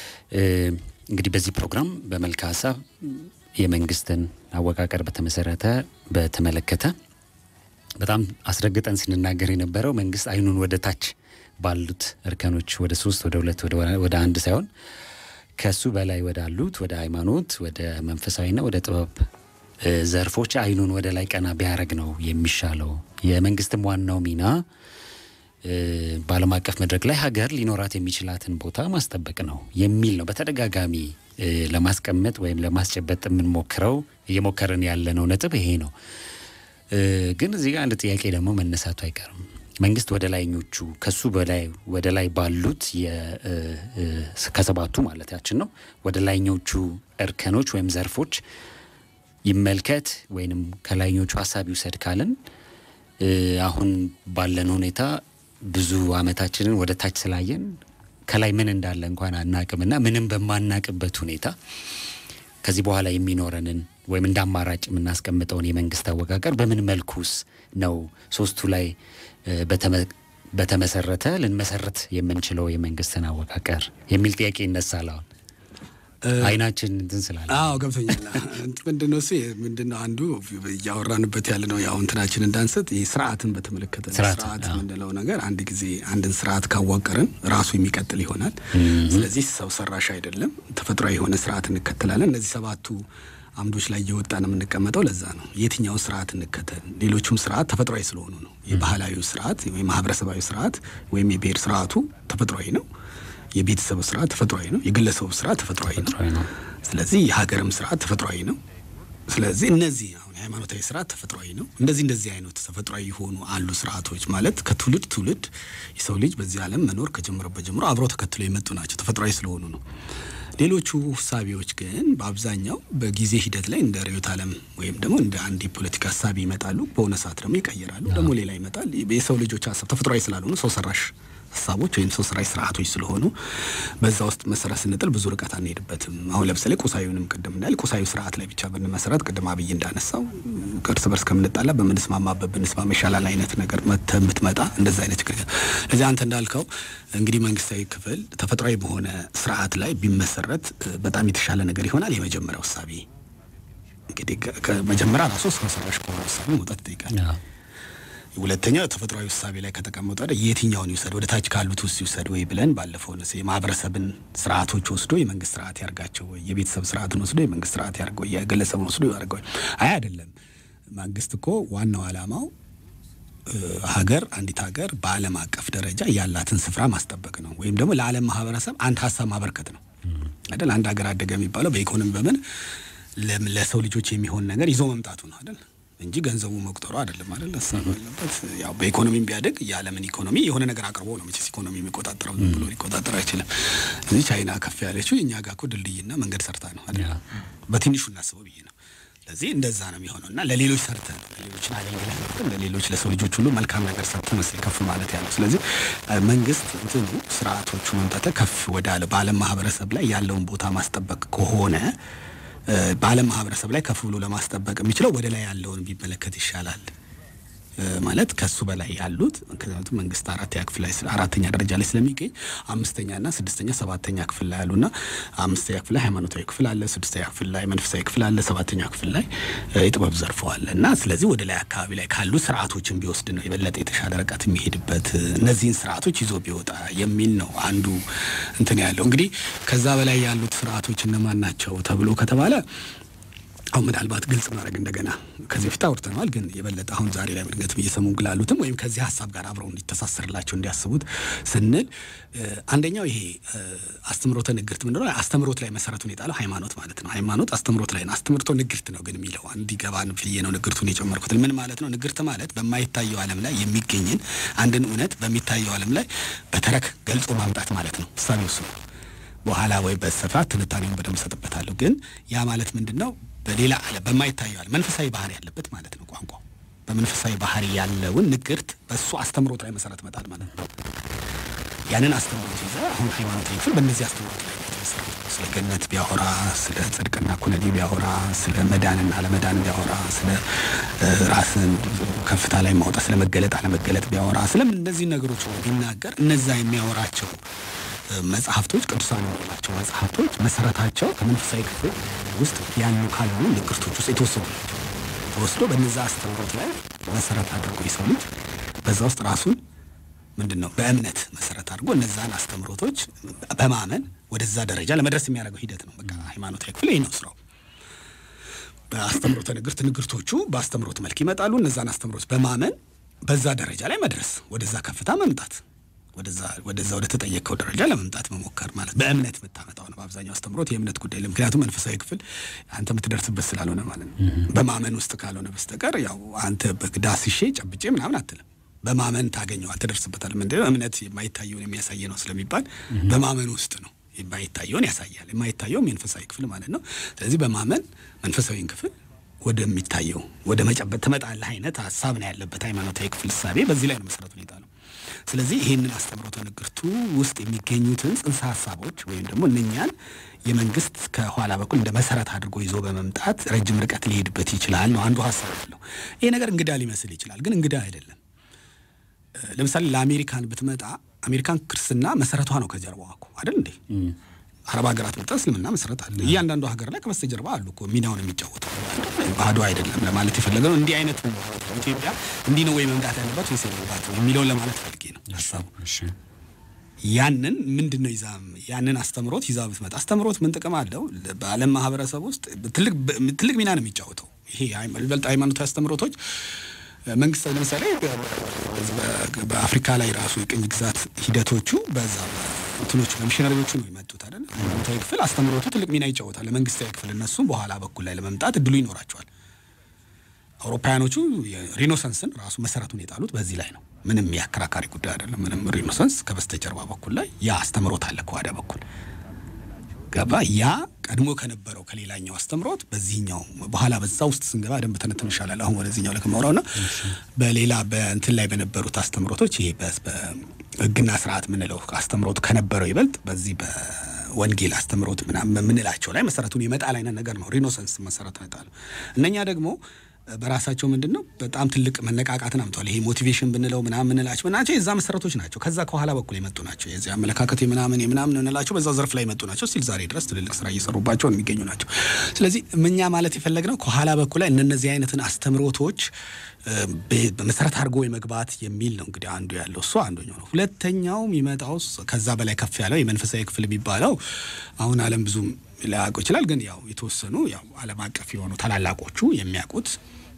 እንግዲህ በዚህ ፕሮግራም በመልክ ሀሳብ የመንግስትን አወቃቀር በተመሰረተ በተመለከተ በጣም አስረግጠን ስንናገር የነበረው መንግስት አይኑን ወደ ታች ባሉት እርከኖች ወደ ሶስት ወደ ሁለት ወደ አንድ ሳይሆን ከሱ በላይ ወዳሉት ወደ ሃይማኖት፣ ወደ መንፈሳዊና ወደ ጥበብ ዘርፎች አይኑን ወደ ላይ ቀና ቢያደርግ ነው የሚሻለው። የመንግስትም ዋናው ሚና በዓለም አቀፍ መድረክ ላይ ሀገር ሊኖራት የሚችላትን ቦታ ማስጠበቅ ነው የሚል ነው በተደጋጋሚ ለማስቀመጥ ወይም ለማስጨበጥ የምንሞክረው እየሞከርን ያለነው ነጥብ ይሄ ነው። ግን እዚህ ጋር አንድ ጥያቄ ደግሞ መነሳቱ አይቀርም። መንግስት ወደ ላይኞቹ ከሱ በላይ ወደ ላይ ባሉት ከሰባቱ ማለታችን ነው ወደ ላይኞቹ እርከኖች ወይም ዘርፎች ይመልከት ወይንም ከላይኞቹ ሀሳብ ይውሰድ ካልን አሁን ባለን ሁኔታ ብዙ አመታችንን ወደ ታች ስላየን ከላይ ምን እንዳለ እንኳን አናቅምና ምንም በማናቅበት ሁኔታ ከዚህ በኋላ የሚኖረንን ወይም እንደ አማራጭ የምናስቀምጠውን የመንግስት አወቃቀር በምን መልኩስ ነው ሶስቱ ላይ በተመሰረተ ልንመሰረት የምንችለው የመንግስትን አወቃቀር የሚል ጥያቄ ይነሳል። አሁን አይናችን እንትን ስላለ አዎ ገብቶኛል። ምንድነው እሱ ምንድነው አንዱ እያወራንበት ያለ ነው ያው እንትናችን እንዳንሰጥ ይህ ስርዓትን በተመለከተ ስርዓት፣ ስርዓት አዎ። የምንለው ነገር አንድ ጊዜ አንድን ስርዓት ካዋቀርን ራሱ የሚቀጥል ይሆናል። ስለዚህ ሰው ሰራሽ አይደለም፣ ተፈጥሯዊ የሆነ ስርዓት እንከተላለን። እነዚህ ሰባቱ አምዶች ላይ እየወጣን የምንቀመጠው ለዛ ነው። የትኛውን ስርዓት እንከተል? ሌሎቹም ስርዓት ተፈጥሯዊ ስለሆኑ ነው። የባህላዊ ስርዓት ወይም ማህበረሰባዊ ስርዓት ወይም የብሔር ስርዓቱ ተፈጥሯዊ ነው። የቤተሰብ ስርዓት ተፈጥሯዊ ነው። የግለሰቡ ስርዓት ተፈጥሯዊ ነው። ተፈጥሯዊ ነው። ስለዚህ የሀገርም ስርዓት ተፈጥሯዊ ነው። ስለዚህ እነዚህ አሁን የሃይማኖታዊ ስርዓት ተፈጥሯዊ ነው። እንደዚህ እንደዚህ አይነት ተፈጥሯዊ የሆኑ አሉ ስርዓቶች ማለት ከትውልድ ትውልድ የሰው ልጅ በዚህ ዓለም መኖር ከጀመረበት ጀምሮ አብረው ተከትሎ የመጡ ናቸው። ተፈጥሯዊ ስለሆኑ ነው። ሌሎቹ ሳቢዎች ግን በአብዛኛው በጊዜ ሂደት ላይ እንደ ርዕዮተ ዓለም ወይም ደግሞ እንደ አንድ የፖለቲካ ሀሳቢ ይመጣሉ። በሆነ ሰዓት ደግሞ ይቀየራሉ። ደግሞ ሌላ ይመጣል። የሰው ልጆች ሀሳብ ተፈጥሯዊ ስላልሆኑ ሰው ሰራሽ ሀሳቦች ወይም ሰው ሰራሽ ስርዓቶች ስለሆኑ በዛ ውስጥ መሰረት ስንጥል ብዙ ርቀት አንሄድበትም። አሁን ለምሳሌ ቁሳዊውንም ቅድም እንዳል ቁሳዊ ስርዓት ላይ ብቻ ብንመሰረት ቅድም አብይ እንዳነሳው እርስ በርስ ከምንጣላ በምንስማማበት ብንስማማ ይሻላል አይነት ነገር መተህ ብትመጣ እንደዛ አይነት ችግር እዚህ አንተ እንዳልከው እንግዲህ መንግስታዊ ክፍል ተፈጥሯዊ በሆነ ስርዓት ላይ ቢመሰረት እ፣ በጣም የተሻለ ነገር ይሆናል። የመጀመሪያው እሳቤ እንግዲህ ከ- ከመጀመሪያ ራሱ ሰው ሰራሽ ከሆነ እሳቤ መውጣት ይጠይቃል። አዎ። ሁለተኛው ተፈጥሯዊ ውሳቤ ላይ ከተቀመጠ ወደ የትኛውን ይውሰድ ወደ ታች ካሉት ውስጥ ይውሰድ ወይ ብለን ባለፈው ነስ የማህበረሰብን ስርዓቶች ወስዶ የመንግስት ስርዓት ያርጋቸው ወይ የቤተሰብ ስርዓትን ወስዶ የመንግስት ስርዓት ያርገው ወይ የግለሰብን ወስዶ ያርገው አይ አይደለም መንግስት እኮ ዋናው ዓላማው እ፣ ሀገር አንዲት ሀገር በዓለም አቀፍ ደረጃ ያላትን ስፍራ ማስጠበቅ ነው ወይም ደግሞ ለዓለም ማህበረሰብ አንድ ሀሳብ ማበርከት ነው አይደል አንድ ሀገር አደገ የሚባለው በኢኮኖሚ በምን ለም- ለሰው ልጆች የሚሆን ነገር ይዞ መምጣቱ ነው አይደል እንጂ ገንዘቡ መቁጠሩ አይደለም አይደል ሀሳብ አለበት ያው በኢኮኖሚም ቢያደግ የዓለምን ኢኮኖሚ የሆነ ነገር አቅርቦ ነው መቼስ ኢኮኖሚ የሚቆጣጠረው ዝም ብሎ ሊቆጣጠር አይችልም እዚህ ቻይና ከፍ ያለችው እኛ ጋር እኮ ድልድይና መንገድ ሰርታ ነው አይደል ያ። በትንሹ እናስበው ብዬ ነው ስለዚህ እንደዛ ነው የሚሆነው እና ለሌሎች ሰርተን ለሌሎችን አገልግለህ ሰርተን ለሌሎች ለሰው ልጆች ሁሉ መልካም ነገር ሰርተን መሰለኝ ከፍ ማለት ያለው። ስለዚህ እ፣ መንግስት እንትኑ ስርዓቶቹ መምጣት ከፍ ወዳለ በዓለም ማህበረሰብ ላይ ያለውን ቦታ ማስጠበቅ ከሆነ እ፣ በዓለም ማህበረሰብ ላይ ከፍ ብሎ ለማስጠበቅ የሚችለው ወደ ላይ ያለውን ቢመለከት ይሻላል እ፣ ማለት ከሱ በላይ ያሉት ምክንያቱም መንግስት አራተኛ ክፍል ላይ ስለ- አራተኛ ደረጃ ላይ ስለሚገኝ አምስተኛና ስድስተኛ ሰባተኛ ክፍል ላይ ያሉና አምስተኛ ክፍል ላይ ሃይማኖታዊ ክፍል አለ፣ ስድስተኛ ክፍል ላይ መንፈሳዊ ክፍል አለ፣ ሰባተኛ ክፍል ላይ እ፣ የጥበብ ዘርፎ አለ እና ስለዚህ ወደ ላይ አካባቢ ላይ ካሉ ስርዓቶችን ቢወስድ ነው የበለጠ የተሻለ ርቀት የሚሄድበት እ፣ እነዚህን ስርዓቶች ይዞ ቢወጣ የሚል ነው አንዱ እንትን ያለው እንግዲህ ከዛ በላይ ያሉት ስርዓቶች እነማን ናቸው ተብሎ ከተባለ አሁን ምናልባት ግልጽ ማድረግ እንደገና ከዚህ በፊት አውርተነዋል፣ ግን የበለጠ አሁን ዛሬ ላይ በድንገት እየሰሙ ግላሉትም ወይም ከዚህ ሀሳብ ጋር አብረው እንዲተሳሰርላቸው እንዲያስቡት ስንል እ፣ አንደኛው ይሄ እ፣ አስተምሮተ ንግርት ምንድን ነው? አስተምሮት ላይ መሰረቱን የጣለው ሃይማኖት ማለት ነው። ሃይማኖት አስተምሮት ላይ ነው። አስተምሮቶ ንግርት ነው ግን የሚለው እንዲገባን ብዬ ነው ንግርቱን የጨመርኩት። ምን ማለት ነው? ንግርት ማለት በማይታየው ዓለም ላይ የሚገኝን አንድን እውነት በሚታየው ዓለም ላይ በተረክ ገልጾ ማምጣት ማለት ነው። እሳቤው እሱ ነው። በኋላ ወይ በስፋት ትንታኔውን በደንብ ሰጥበታለሁ። ግን ያ ማለት ምንድን ነው? በሌላ ዓለም በማይታየው ዓለም መንፈሳዊ ባህሪ ያለበት ማለት ነው። ቋንቋ በመንፈሳዊ ባህሪ ያለውን ንግርት በእሱ አስተምሮት ላይ መሰረት መጣል ማለት ነው። ያንን አስተምሮት ይዘ አሁን ሃይማኖታዊ ክፍል በእነዚህ አስተምሮት ላይ የተመሰረተ ነው። ስለ ገነት ቢያወራ፣ ስለ ጽድቅና ኩነኔ ቢያወራ፣ ስለ መዳንና አለመዳን ቢያወራ፣ ስለ እ፣ ራስን ከፍታ ላይ ማውጣት፣ ስለ መገለጥ አለመገለጥ ቢያወራ፣ ስለም እነዚህ ነገሮች ቢናገር እነዛ የሚያወራቸው እ፣ መጽሐፍቶች ቅዱሳን የምንላቸው መጽሐፍቶች መሰረታቸው ከመንፈሳዊ ክፍል ውስጥ ያሉ ካሉ ንግርቶች ውስጥ የተወሰዱ ናቸው። ተወስዶ በነዛ አስተምሮት ላይ መሰረት አድርጎ የሰው ልጅ በዛ ውስጥ ራሱን ምንድን ነው በእምነት መሰረት አድርጎ እነዛን አስተምሮቶች በማመን ወደዛ ደረጃ ለመድረስ የሚያደርገው ሂደት ነው። በቃ ሃይማኖታዊ ክፍል ይህ ነው ስራው። በአስተምሮተ ንግርት ንግርቶቹ በአስተምሮት መልክ ይመጣሉ። እነዛን አስተምሮት በማመን በዛ ደረጃ ላይ መድረስ፣ ወደዛ ከፍታ መምጣት፣ ወደዛ ወደዛ ወደ ተጠየቀው ደረጃ ለመምጣት መሞከር ማለት በእምነት የምታመጣው ነው። በአብዛኛው አስተምሮት የእምነት ጉዳይ ለ ምክንያቱም መንፈሳዊ ክፍል አንተ የምትደርስበት ስላልሆነ ማለት ነው። በማመን ውስጥ ካልሆነ በስተቀር ያው አንተ በዳስሼ ጨብጬ ምናምን አትልም። በማመን ታገኘው ትደርስበታል። ምንድነው እምነት የማይታየውን የሚያሳይ ነው ስለሚባል በማመን ውስጥ ነው የማይታየውን ያሳያል። የማይታየው መንፈሳዊ ክፍል ማለት ነው። ስለዚህ በማመን መንፈሳዊን ክፍል ወደሚታየው ወደ መጨበጥ ትመጣለህ አይነት ሀሳብ ነው ያለበት ሃይማኖታዊ ክፍል እሳቤ በዚህ ላይ ነው መሰረቱ ሁኔታ ነው። ስለዚህ ይህንን አስተምሮተ ንግርቱ ውስጥ የሚገኙትን ጽንሰ ሀሳቦች ወይም ደግሞ እነኛን የመንግስት ከኋላ በኩል እንደ መሰረት አድርጎ ይዞ በመምጣት ረጅም ርቀት ሊሄድበት ይችላል ነው አንዱ ሀሳብ ያለው። ይሄ ነገር እንግዳ ሊመስል ይችላል፣ ግን እንግዳ አይደለም። ለምሳሌ ለአሜሪካን ብትመጣ አሜሪካን ክርስትና መሰረቷ ነው ከጀርባዋ እኮ አይደል እንዴ? አረብ ሀገራት መጣ እስልምና መሰረት አለ። እያንዳንዱ ሀገር ላይ ከበስተጀርባ አሉ እኮ ሚናውን የሚጫወተው ባዶ አይደለም ለማለት የፈለገ ነው። እንዲህ አይነት ኢትዮጵያ እንዲህ ነው ወይ መምጣት ያለባት ወይስ የለባት የሚለውን ለማለት ፈልጌ ነው ሀሳቡ። ያንን ምንድን ነው ይዛ ያንን አስተምሮት ይዛ ብትመጣ አስተምሮት ምን ጥቅም አለው? በዓለም ማህበረሰብ ውስጥ ትልቅ ትልቅ ሚና ነው የሚጫወተው። ይሄ ይበልጥ ሃይማኖታዊ አስተምሮቶች መንግስት ለምሳሌ በአፍሪካ ላይ ራሱ የቅኝ ግዛት ሂደቶቹ በዛ እንትኖቹ በሚሽነሪዎቹ ነው የመጡት አይደል? ሃይማኖታዊ ክፍል አስተምሮቱ ትልቅ ሚና ይጫወታል። ለመንግስታዊ ክፍል እነሱም በኋላ በኩል ላይ ለመምጣት እድሉ ይኖራቸዋል። አውሮፓውያኖቹ ሪኖሰንስን ራሱ መሰረቱን የጣሉት በዚህ ላይ ነው። ምንም የአከራካሪ ጉዳይ አይደለም። ምንም ሪኖሰንስ ከበስተጀርባ በኩል ላይ ያ አስተምሮት አለ ከዋዳ በኩል ገባ ያ ቀድሞ ከነበረው ከሌላኛው አስተምሮት በዚህኛው በኋላ በዛ ውስጥ ስንገባ ደንብ ተነትን ይሻላል። አሁን ወደዚህኛው ላይ ከማውራውና በሌላ በእንትን ላይ በነበሩት አስተምሮቶች ይሄ በህግና ስርዓት የምንለው አስተምሮት ከነበረው ይበልጥ በዚህ በወንጌል አስተምሮት ምናምን የምንላቸው ላይ መሰረቱን የመጣል አይነት ነገር ነው። ሪኖሰንስ መሰረት ነጣል። እነኛ ደግሞ በራሳቸው ምንድን ነው በጣም ትልቅ መነቃቃትን አምተዋል። ይሄ ሞቲቬሽን ብንለው ምናምን ምንላቸው ናቸው የዛ መሰረቶች ናቸው። ከዛ ከኋላ በኩል የመጡ ናቸው። የዚህ አመለካከት የምናምን የምናምን እንላቸው በዛ ዘርፍ ላይ የመጡ ናቸው። ስቲል ዛሬ ድረስ ትልልቅ ስራ እየሰሩባቸው የሚገኙ ናቸው። ስለዚህ እኛ ማለት የፈለግነው ከኋላ በኩል ላይ እነዚህ አይነትን አስተምሮቶች በመሰረት አድርጎ የመግባት የሚል ነው። እንግዲህ አንዱ ያለው እሱ አንደኛው ነው። ሁለተኛው የሚመጣው ከዛ በላይ ከፍ ያለው የመንፈሳዊ ክፍል የሚባለው አሁን ዓለም ብዙም ሊያውቀው ይችላል። ግን ያው የተወሰኑ ያው ዓለም አቀፍ የሆኑ ታላላቆቹ የሚያውቁት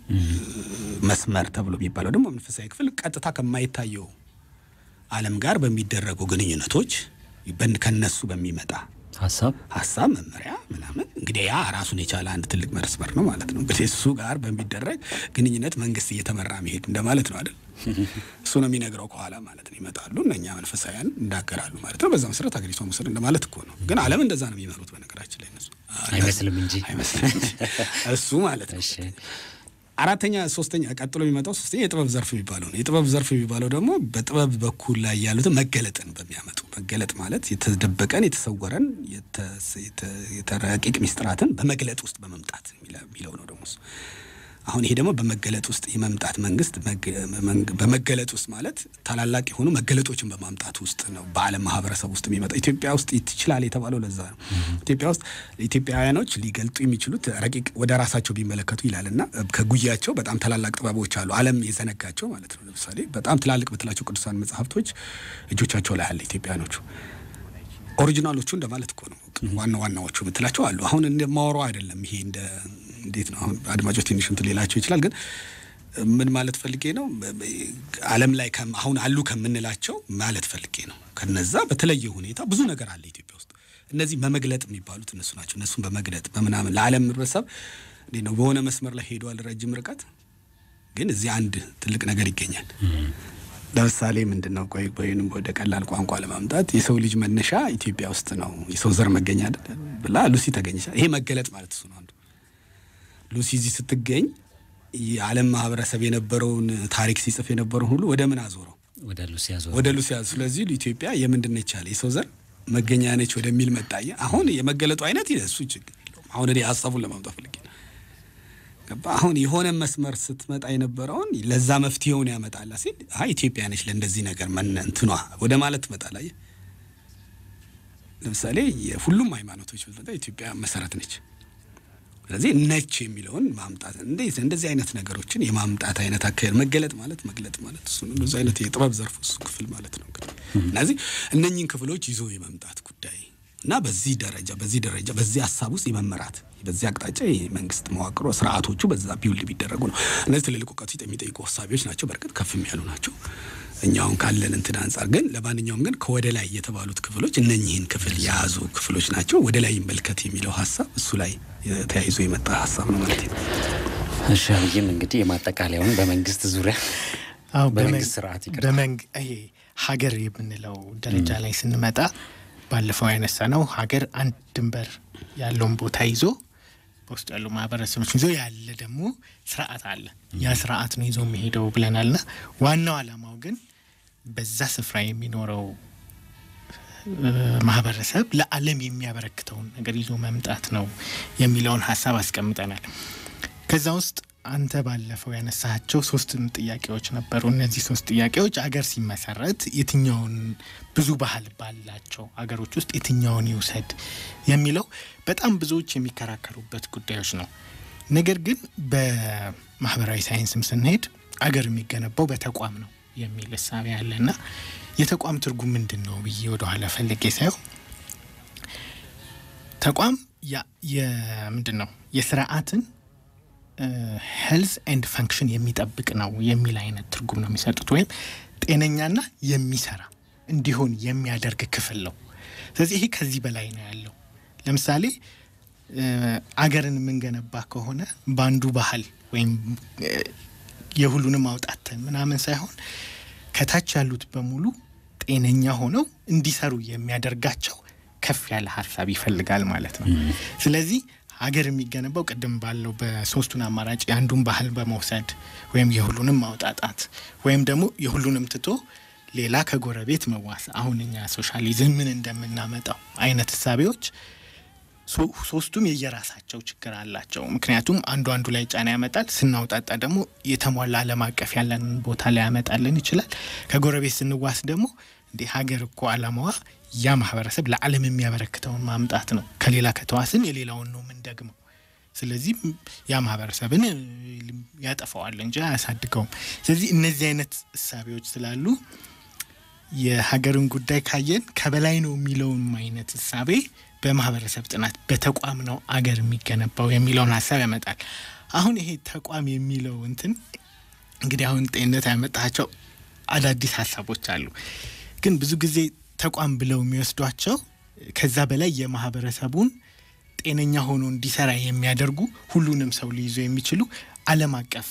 መስመር ተብሎ የሚባለው ደግሞ መንፈሳዊ ክፍል ቀጥታ ከማይታየው ዓለም ጋር በሚደረጉ ግንኙነቶች ከነሱ በሚመጣ ሀሳብ ሀሳብ መመሪያ ምናምን እንግዲህ ያ ራሱን የቻለ አንድ ትልቅ መስመር ነው ማለት ነው። እንግዲህ እሱ ጋር በሚደረግ ግንኙነት መንግስት እየተመራ መሄድ እንደማለት ነው አይደል? እሱ ነው የሚነግረው ከኋላ ማለት ነው። ይመጣሉ እነኛ መንፈሳውያን እንዳገራሉ ማለት ነው። በዛ መሰረት ሀገሪቷ መውሰድ እንደማለት እኮ ነው። ግን ዓለም እንደዛ ነው የሚመሩት በነገራችን ላይ እነሱ አይመስልም እንጂ አይመስልም እንጂ እሱ ማለት ነው። እሺ አራተኛ ሶስተኛ ቀጥሎ የሚመጣው ሶስተኛ የጥበብ ዘርፍ የሚባለው ነው። የጥበብ ዘርፍ የሚባለው ደግሞ በጥበብ በኩል ላይ ያሉትን መገለጥን በሚያመጡ መገለጥ ማለት የተደበቀን የተሰወረን የተረቂቅ ሚስጥራትን በመግለጥ ውስጥ በመምጣት የሚለው ነው ደግሞ እሱ። አሁን ይሄ ደግሞ በመገለጥ ውስጥ የመምጣት መንግስት በመገለጥ ውስጥ ማለት ታላላቅ የሆኑ መገለጦችን በማምጣት ውስጥ ነው በዓለም ማህበረሰብ ውስጥ የሚመጣ ኢትዮጵያ ውስጥ ይችላል የተባለው ለዛ ነው። ኢትዮጵያ ውስጥ ኢትዮጵያውያኖች ሊገልጡ የሚችሉት ረቂቅ ወደ ራሳቸው ቢመለከቱ ይላል እና ከጉያቸው በጣም ታላላቅ ጥበቦች አሉ፣ ዓለም የዘነጋቸው ማለት ነው። ለምሳሌ በጣም ትላልቅ ብትላቸው ቅዱሳን መጽሐፍቶች እጆቻቸው ላይ አለ ኢትዮጵያኖቹ ኦሪጂናሎቹ እንደማለት እኮ ነው። ዋና ዋናዎቹ የምትላቸው አሉ። አሁን እንደማወራው አይደለም። ይሄ እንደ እንዴት ነው አሁን አድማጮች ትንሽ እንትን ሌላቸው ይችላል። ግን ምን ማለት ፈልጌ ነው ዓለም ላይ አሁን አሉ ከምንላቸው ማለት ፈልጌ ነው። ከነዛ በተለየ ሁኔታ ብዙ ነገር አለ ኢትዮጵያ ውስጥ። እነዚህ በመግለጥ የሚባሉት እነሱ ናቸው። እነሱን በመግለጥ በምናምን ለዓለም ህብረተሰብ እንዴት ነው በሆነ መስመር ላይ ሄዷል ረጅም ርቀት፣ ግን እዚህ አንድ ትልቅ ነገር ይገኛል። ለምሳሌ ምንድን ነው ቆይ ወይም ወደ ቀላል ቋንቋ ለማምጣት የሰው ልጅ መነሻ ኢትዮጵያ ውስጥ ነው፣ የሰው ዘር መገኛ ብላ ሉሲ ተገኘች። ይሄ መገለጥ ማለት እሱ ነው አንዱ። ሉሲ እዚህ ስትገኝ የዓለም ማህበረሰብ የነበረውን ታሪክ ሲጽፍ የነበረውን ሁሉ ወደ ምን አዞረው? ወደ ሉሲ ያዞረ ወደ ሉሲ አዞ። ስለዚህ ኢትዮጵያ የምንድን ነች አለ የሰው ዘር መገኛ ነች ወደሚል መጣየ። አሁን የመገለጡ አይነት እሱ ችግር የለውም። አሁን እኔ ሀሳቡን ለማምጣት ፈልጌ ነው። ገባ አሁን የሆነ መስመር ስትመጣ የነበረውን ለዛ መፍትሄውን ያመጣላ ሲል አይ ኢትዮጵያ ነች ለእንደዚህ ነገር መነ እንትኗ ወደ ማለት ትመጣላ። ለምሳሌ የሁሉም ሃይማኖቶች ብትመጣ ኢትዮጵያ መሰረት ነች። ስለዚህ ነች የሚለውን ማምጣት እንዴት እንደዚህ አይነት ነገሮችን የማምጣት አይነት አካሄድ መገለጥ ማለት መግለጥ ማለት እሱ ነው። እንደዚህ አይነት የጥበብ ዘርፍ እሱ ክፍል ማለት ነው። እንግዲህ እነዚህ እነኚህን ክፍሎች ይዞ የመምጣት ጉዳይ እና በዚህ ደረጃ በዚህ ደረጃ በዚህ ሀሳብ ውስጥ የመመራት በዚህ አቅጣጫ የመንግስት መዋቅሮ ስርዓቶቹ በዛ ቢውል ቢደረጉ ነው። እነዚህ ትልልቅ እውቀት የሚጠይቁ ሀሳቢዎች ናቸው። በእርግጥ ከፍም ያሉ ናቸው። እኛውን ካለን እንትን አንጻር ግን ለማንኛውም ግን ከወደ ላይ የተባሉት ክፍሎች እነኚህን ክፍል የያዙ ክፍሎች ናቸው። ወደ ላይ ይመልከት የሚለው ሀሳብ እሱ ላይ ተያይዞ የመጣ ሀሳብ ነው ማለት ነው። እሺ አብይም እንግዲህ የማጠቃለያውን በመንግስት ዙሪያ አዎ በመንግስት ስርዓት ይቅርታ በመንግ ይሄ ሀገር የምንለው ደረጃ ላይ ስንመጣ ባለፈው ያነሳ ነው ሀገር አንድ ድንበር ያለውን ቦታ ይዞ በውስጡ ያሉ ማህበረሰቦች ይዞ ያለ ደግሞ ስርዓት አለ። ያ ስርዓት ነው ይዞ የሚሄደው ብለናልና ዋናው ዓላማው ግን በዛ ስፍራ የሚኖረው ማህበረሰብ ለዓለም የሚያበረክተውን ነገር ይዞ መምጣት ነው የሚለውን ሀሳብ አስቀምጠናል። ከዛ ውስጥ አንተ ባለፈው ያነሳቸው ሶስት ጥያቄዎች ነበሩ። እነዚህ ሶስት ጥያቄዎች አገር ሲመሰረት የትኛውን ብዙ ባህል ባላቸው አገሮች ውስጥ የትኛውን ይውሰድ የሚለው በጣም ብዙዎች የሚከራከሩበት ጉዳዮች ነው። ነገር ግን በማህበራዊ ሳይንስም ስንሄድ አገር የሚገነባው በተቋም ነው የሚል እሳቤ ያለና የተቋም ትርጉም ምንድን ነው ብዬ ወደኋላ ፈልጌ ሳየው ተቋም ምንድን ነው የስርዓትን ሄልዝ ኤንድ ፈንክሽን የሚጠብቅ ነው የሚል አይነት ትርጉም ነው የሚሰጡት። ወይም ጤነኛና የሚሰራ እንዲሆን የሚያደርግ ክፍል ነው። ስለዚህ ይሄ ከዚህ በላይ ነው ያለው። ለምሳሌ አገርን የምንገነባ ከሆነ በአንዱ ባህል ወይም የሁሉንም አውጣት ምናምን ሳይሆን ከታች ያሉት በሙሉ ጤነኛ ሆነው እንዲሰሩ የሚያደርጋቸው ከፍ ያለ ሀሳብ ይፈልጋል ማለት ነው። ስለዚህ ሀገር የሚገነባው ቅድም ባለው በሶስቱን አማራጭ የአንዱን ባህል በመውሰድ ወይም የሁሉንም ማውጣጣት ወይም ደግሞ የሁሉንም ትቶ ሌላ ከጎረቤት መዋስ አሁን እኛ ሶሻሊዝም ምን እንደምናመጣው አይነት እሳቤዎች ሶስቱም የየራሳቸው ችግር አላቸው። ምክንያቱም አንዱ አንዱ ላይ ጫና ያመጣል። ስናውጣጣ ደግሞ የተሟላ ዓለም አቀፍ ያለንን ቦታ ላይ ያመጣልን ይችላል። ከጎረቤት ስንዋስ ደግሞ እንዲህ ሀገር እኮ አላማዋ ያ ማህበረሰብ ለዓለም የሚያበረክተውን ማምጣት ነው። ከሌላ ከተዋስን የሌላውን ነው የምንደግመው። ስለዚህ ያ ማህበረሰብን ያጠፋዋል እንጂ አያሳድገውም። ስለዚህ እነዚህ አይነት እሳቤዎች ስላሉ የሀገርን ጉዳይ ካየን ከበላይ ነው የሚለውን አይነት እሳቤ በማህበረሰብ ጥናት በተቋም ነው አገር የሚገነባው የሚለውን ሀሳብ ያመጣል። አሁን ይሄ ተቋም የሚለው እንትን እንግዲህ አሁን ጤንነት ያመጣቸው አዳዲስ ሀሳቦች አሉ። ግን ብዙ ጊዜ ተቋም ብለው የሚወስዷቸው ከዛ በላይ የማህበረሰቡን ጤነኛ ሆኖ እንዲሰራ የሚያደርጉ ሁሉንም ሰው ሊይዙ የሚችሉ ዓለም አቀፍ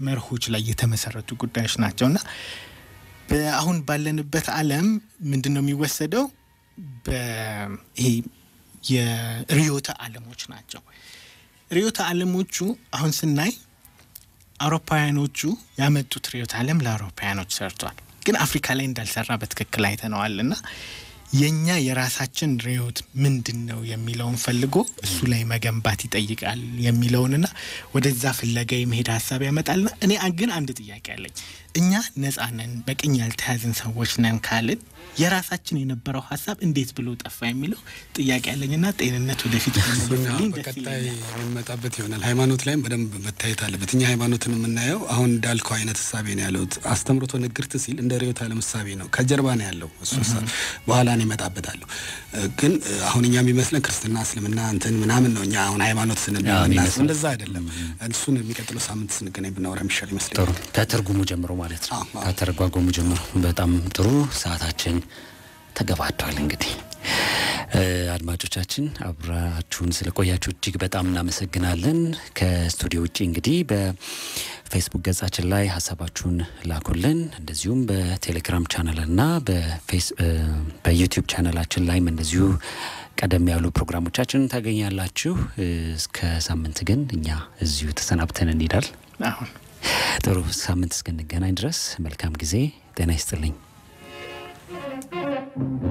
መርሆች ላይ የተመሰረቱ ጉዳዮች ናቸው እና አሁን ባለንበት ዓለም ምንድን ነው የሚወሰደው? ይሄ የርዕዮተ ዓለሞች ናቸው። ርዕዮተ ዓለሞቹ አሁን ስናይ አውሮፓውያኖቹ ያመጡት ርዕዮተ ዓለም ለአውሮፓውያኖች ሰርቷል፣ ግን አፍሪካ ላይ እንዳልሰራ በትክክል አይተነዋል እና የእኛ የራሳችን ርዕዮት ምንድን ነው የሚለውን ፈልጎ እሱ ላይ መገንባት ይጠይቃል የሚለውንና ወደዛ ፍለጋ የመሄድ ሀሳብ ያመጣልና እኔ ግን አንድ ጥያቄ አለኝ። እኛ ነጻ ነን፣ በቅኝ ያልተያዝን ሰዎች ነን ካልን የራሳችን የነበረው ሀሳብ እንዴት ብሎ ጠፋ የሚለው ጥያቄ አለኝና ጤንነት ወደፊት በቀጣይ የምንመጣበት ይሆናል። ሃይማኖት ላይም በደንብ መታየት አለበት። እኛ ሃይማኖትን የምናየው አሁን እንዳልከው አይነት እሳቤ ነው ያለሁት። አስተምሮቶ ንግርት ሲል እንደ ርዕዮተ ዓለም እሳቤ ነው፣ ከጀርባ ነው ያለው እሱ በኋላ ነው ይመጣበታለሁ። ግን አሁን እኛ የሚመስለን ክርስትና፣ እስልምና እንትን ምናምን ነው። እኛ አሁን ሃይማኖት ስንል እንደዛ አይደለም። እሱን የሚቀጥለው ሳምንት ስንገናኝ ብናወራ የሚሻል ይመስለኛል። ጥሩ ከትርጉሙ ጀምሮ ማለት ነው። ከተረጓጎሙ ጀምሮ በጣም ጥሩ። ሰዓታችን ተገባዷል። እንግዲህ አድማጮቻችን አብራችሁን ስለቆያችሁ እጅግ በጣም እናመሰግናለን። ከስቱዲዮ ውጭ እንግዲህ በፌስቡክ ገጻችን ላይ ሀሳባችሁን ላኩልን። እንደዚሁም በቴሌግራም ቻናልና በዩቲዩብ ቻናላችን ላይም እንደዚሁ ቀደም ያሉ ፕሮግራሞቻችን ታገኛላችሁ። እስከ ሳምንት ግን እኛ እዚሁ ተሰናብተን እንሄዳል። አሁን ጥሩ ሳምንት እስክንገናኝ ድረስ መልካም ጊዜ። ጤና ይስጥልኝ።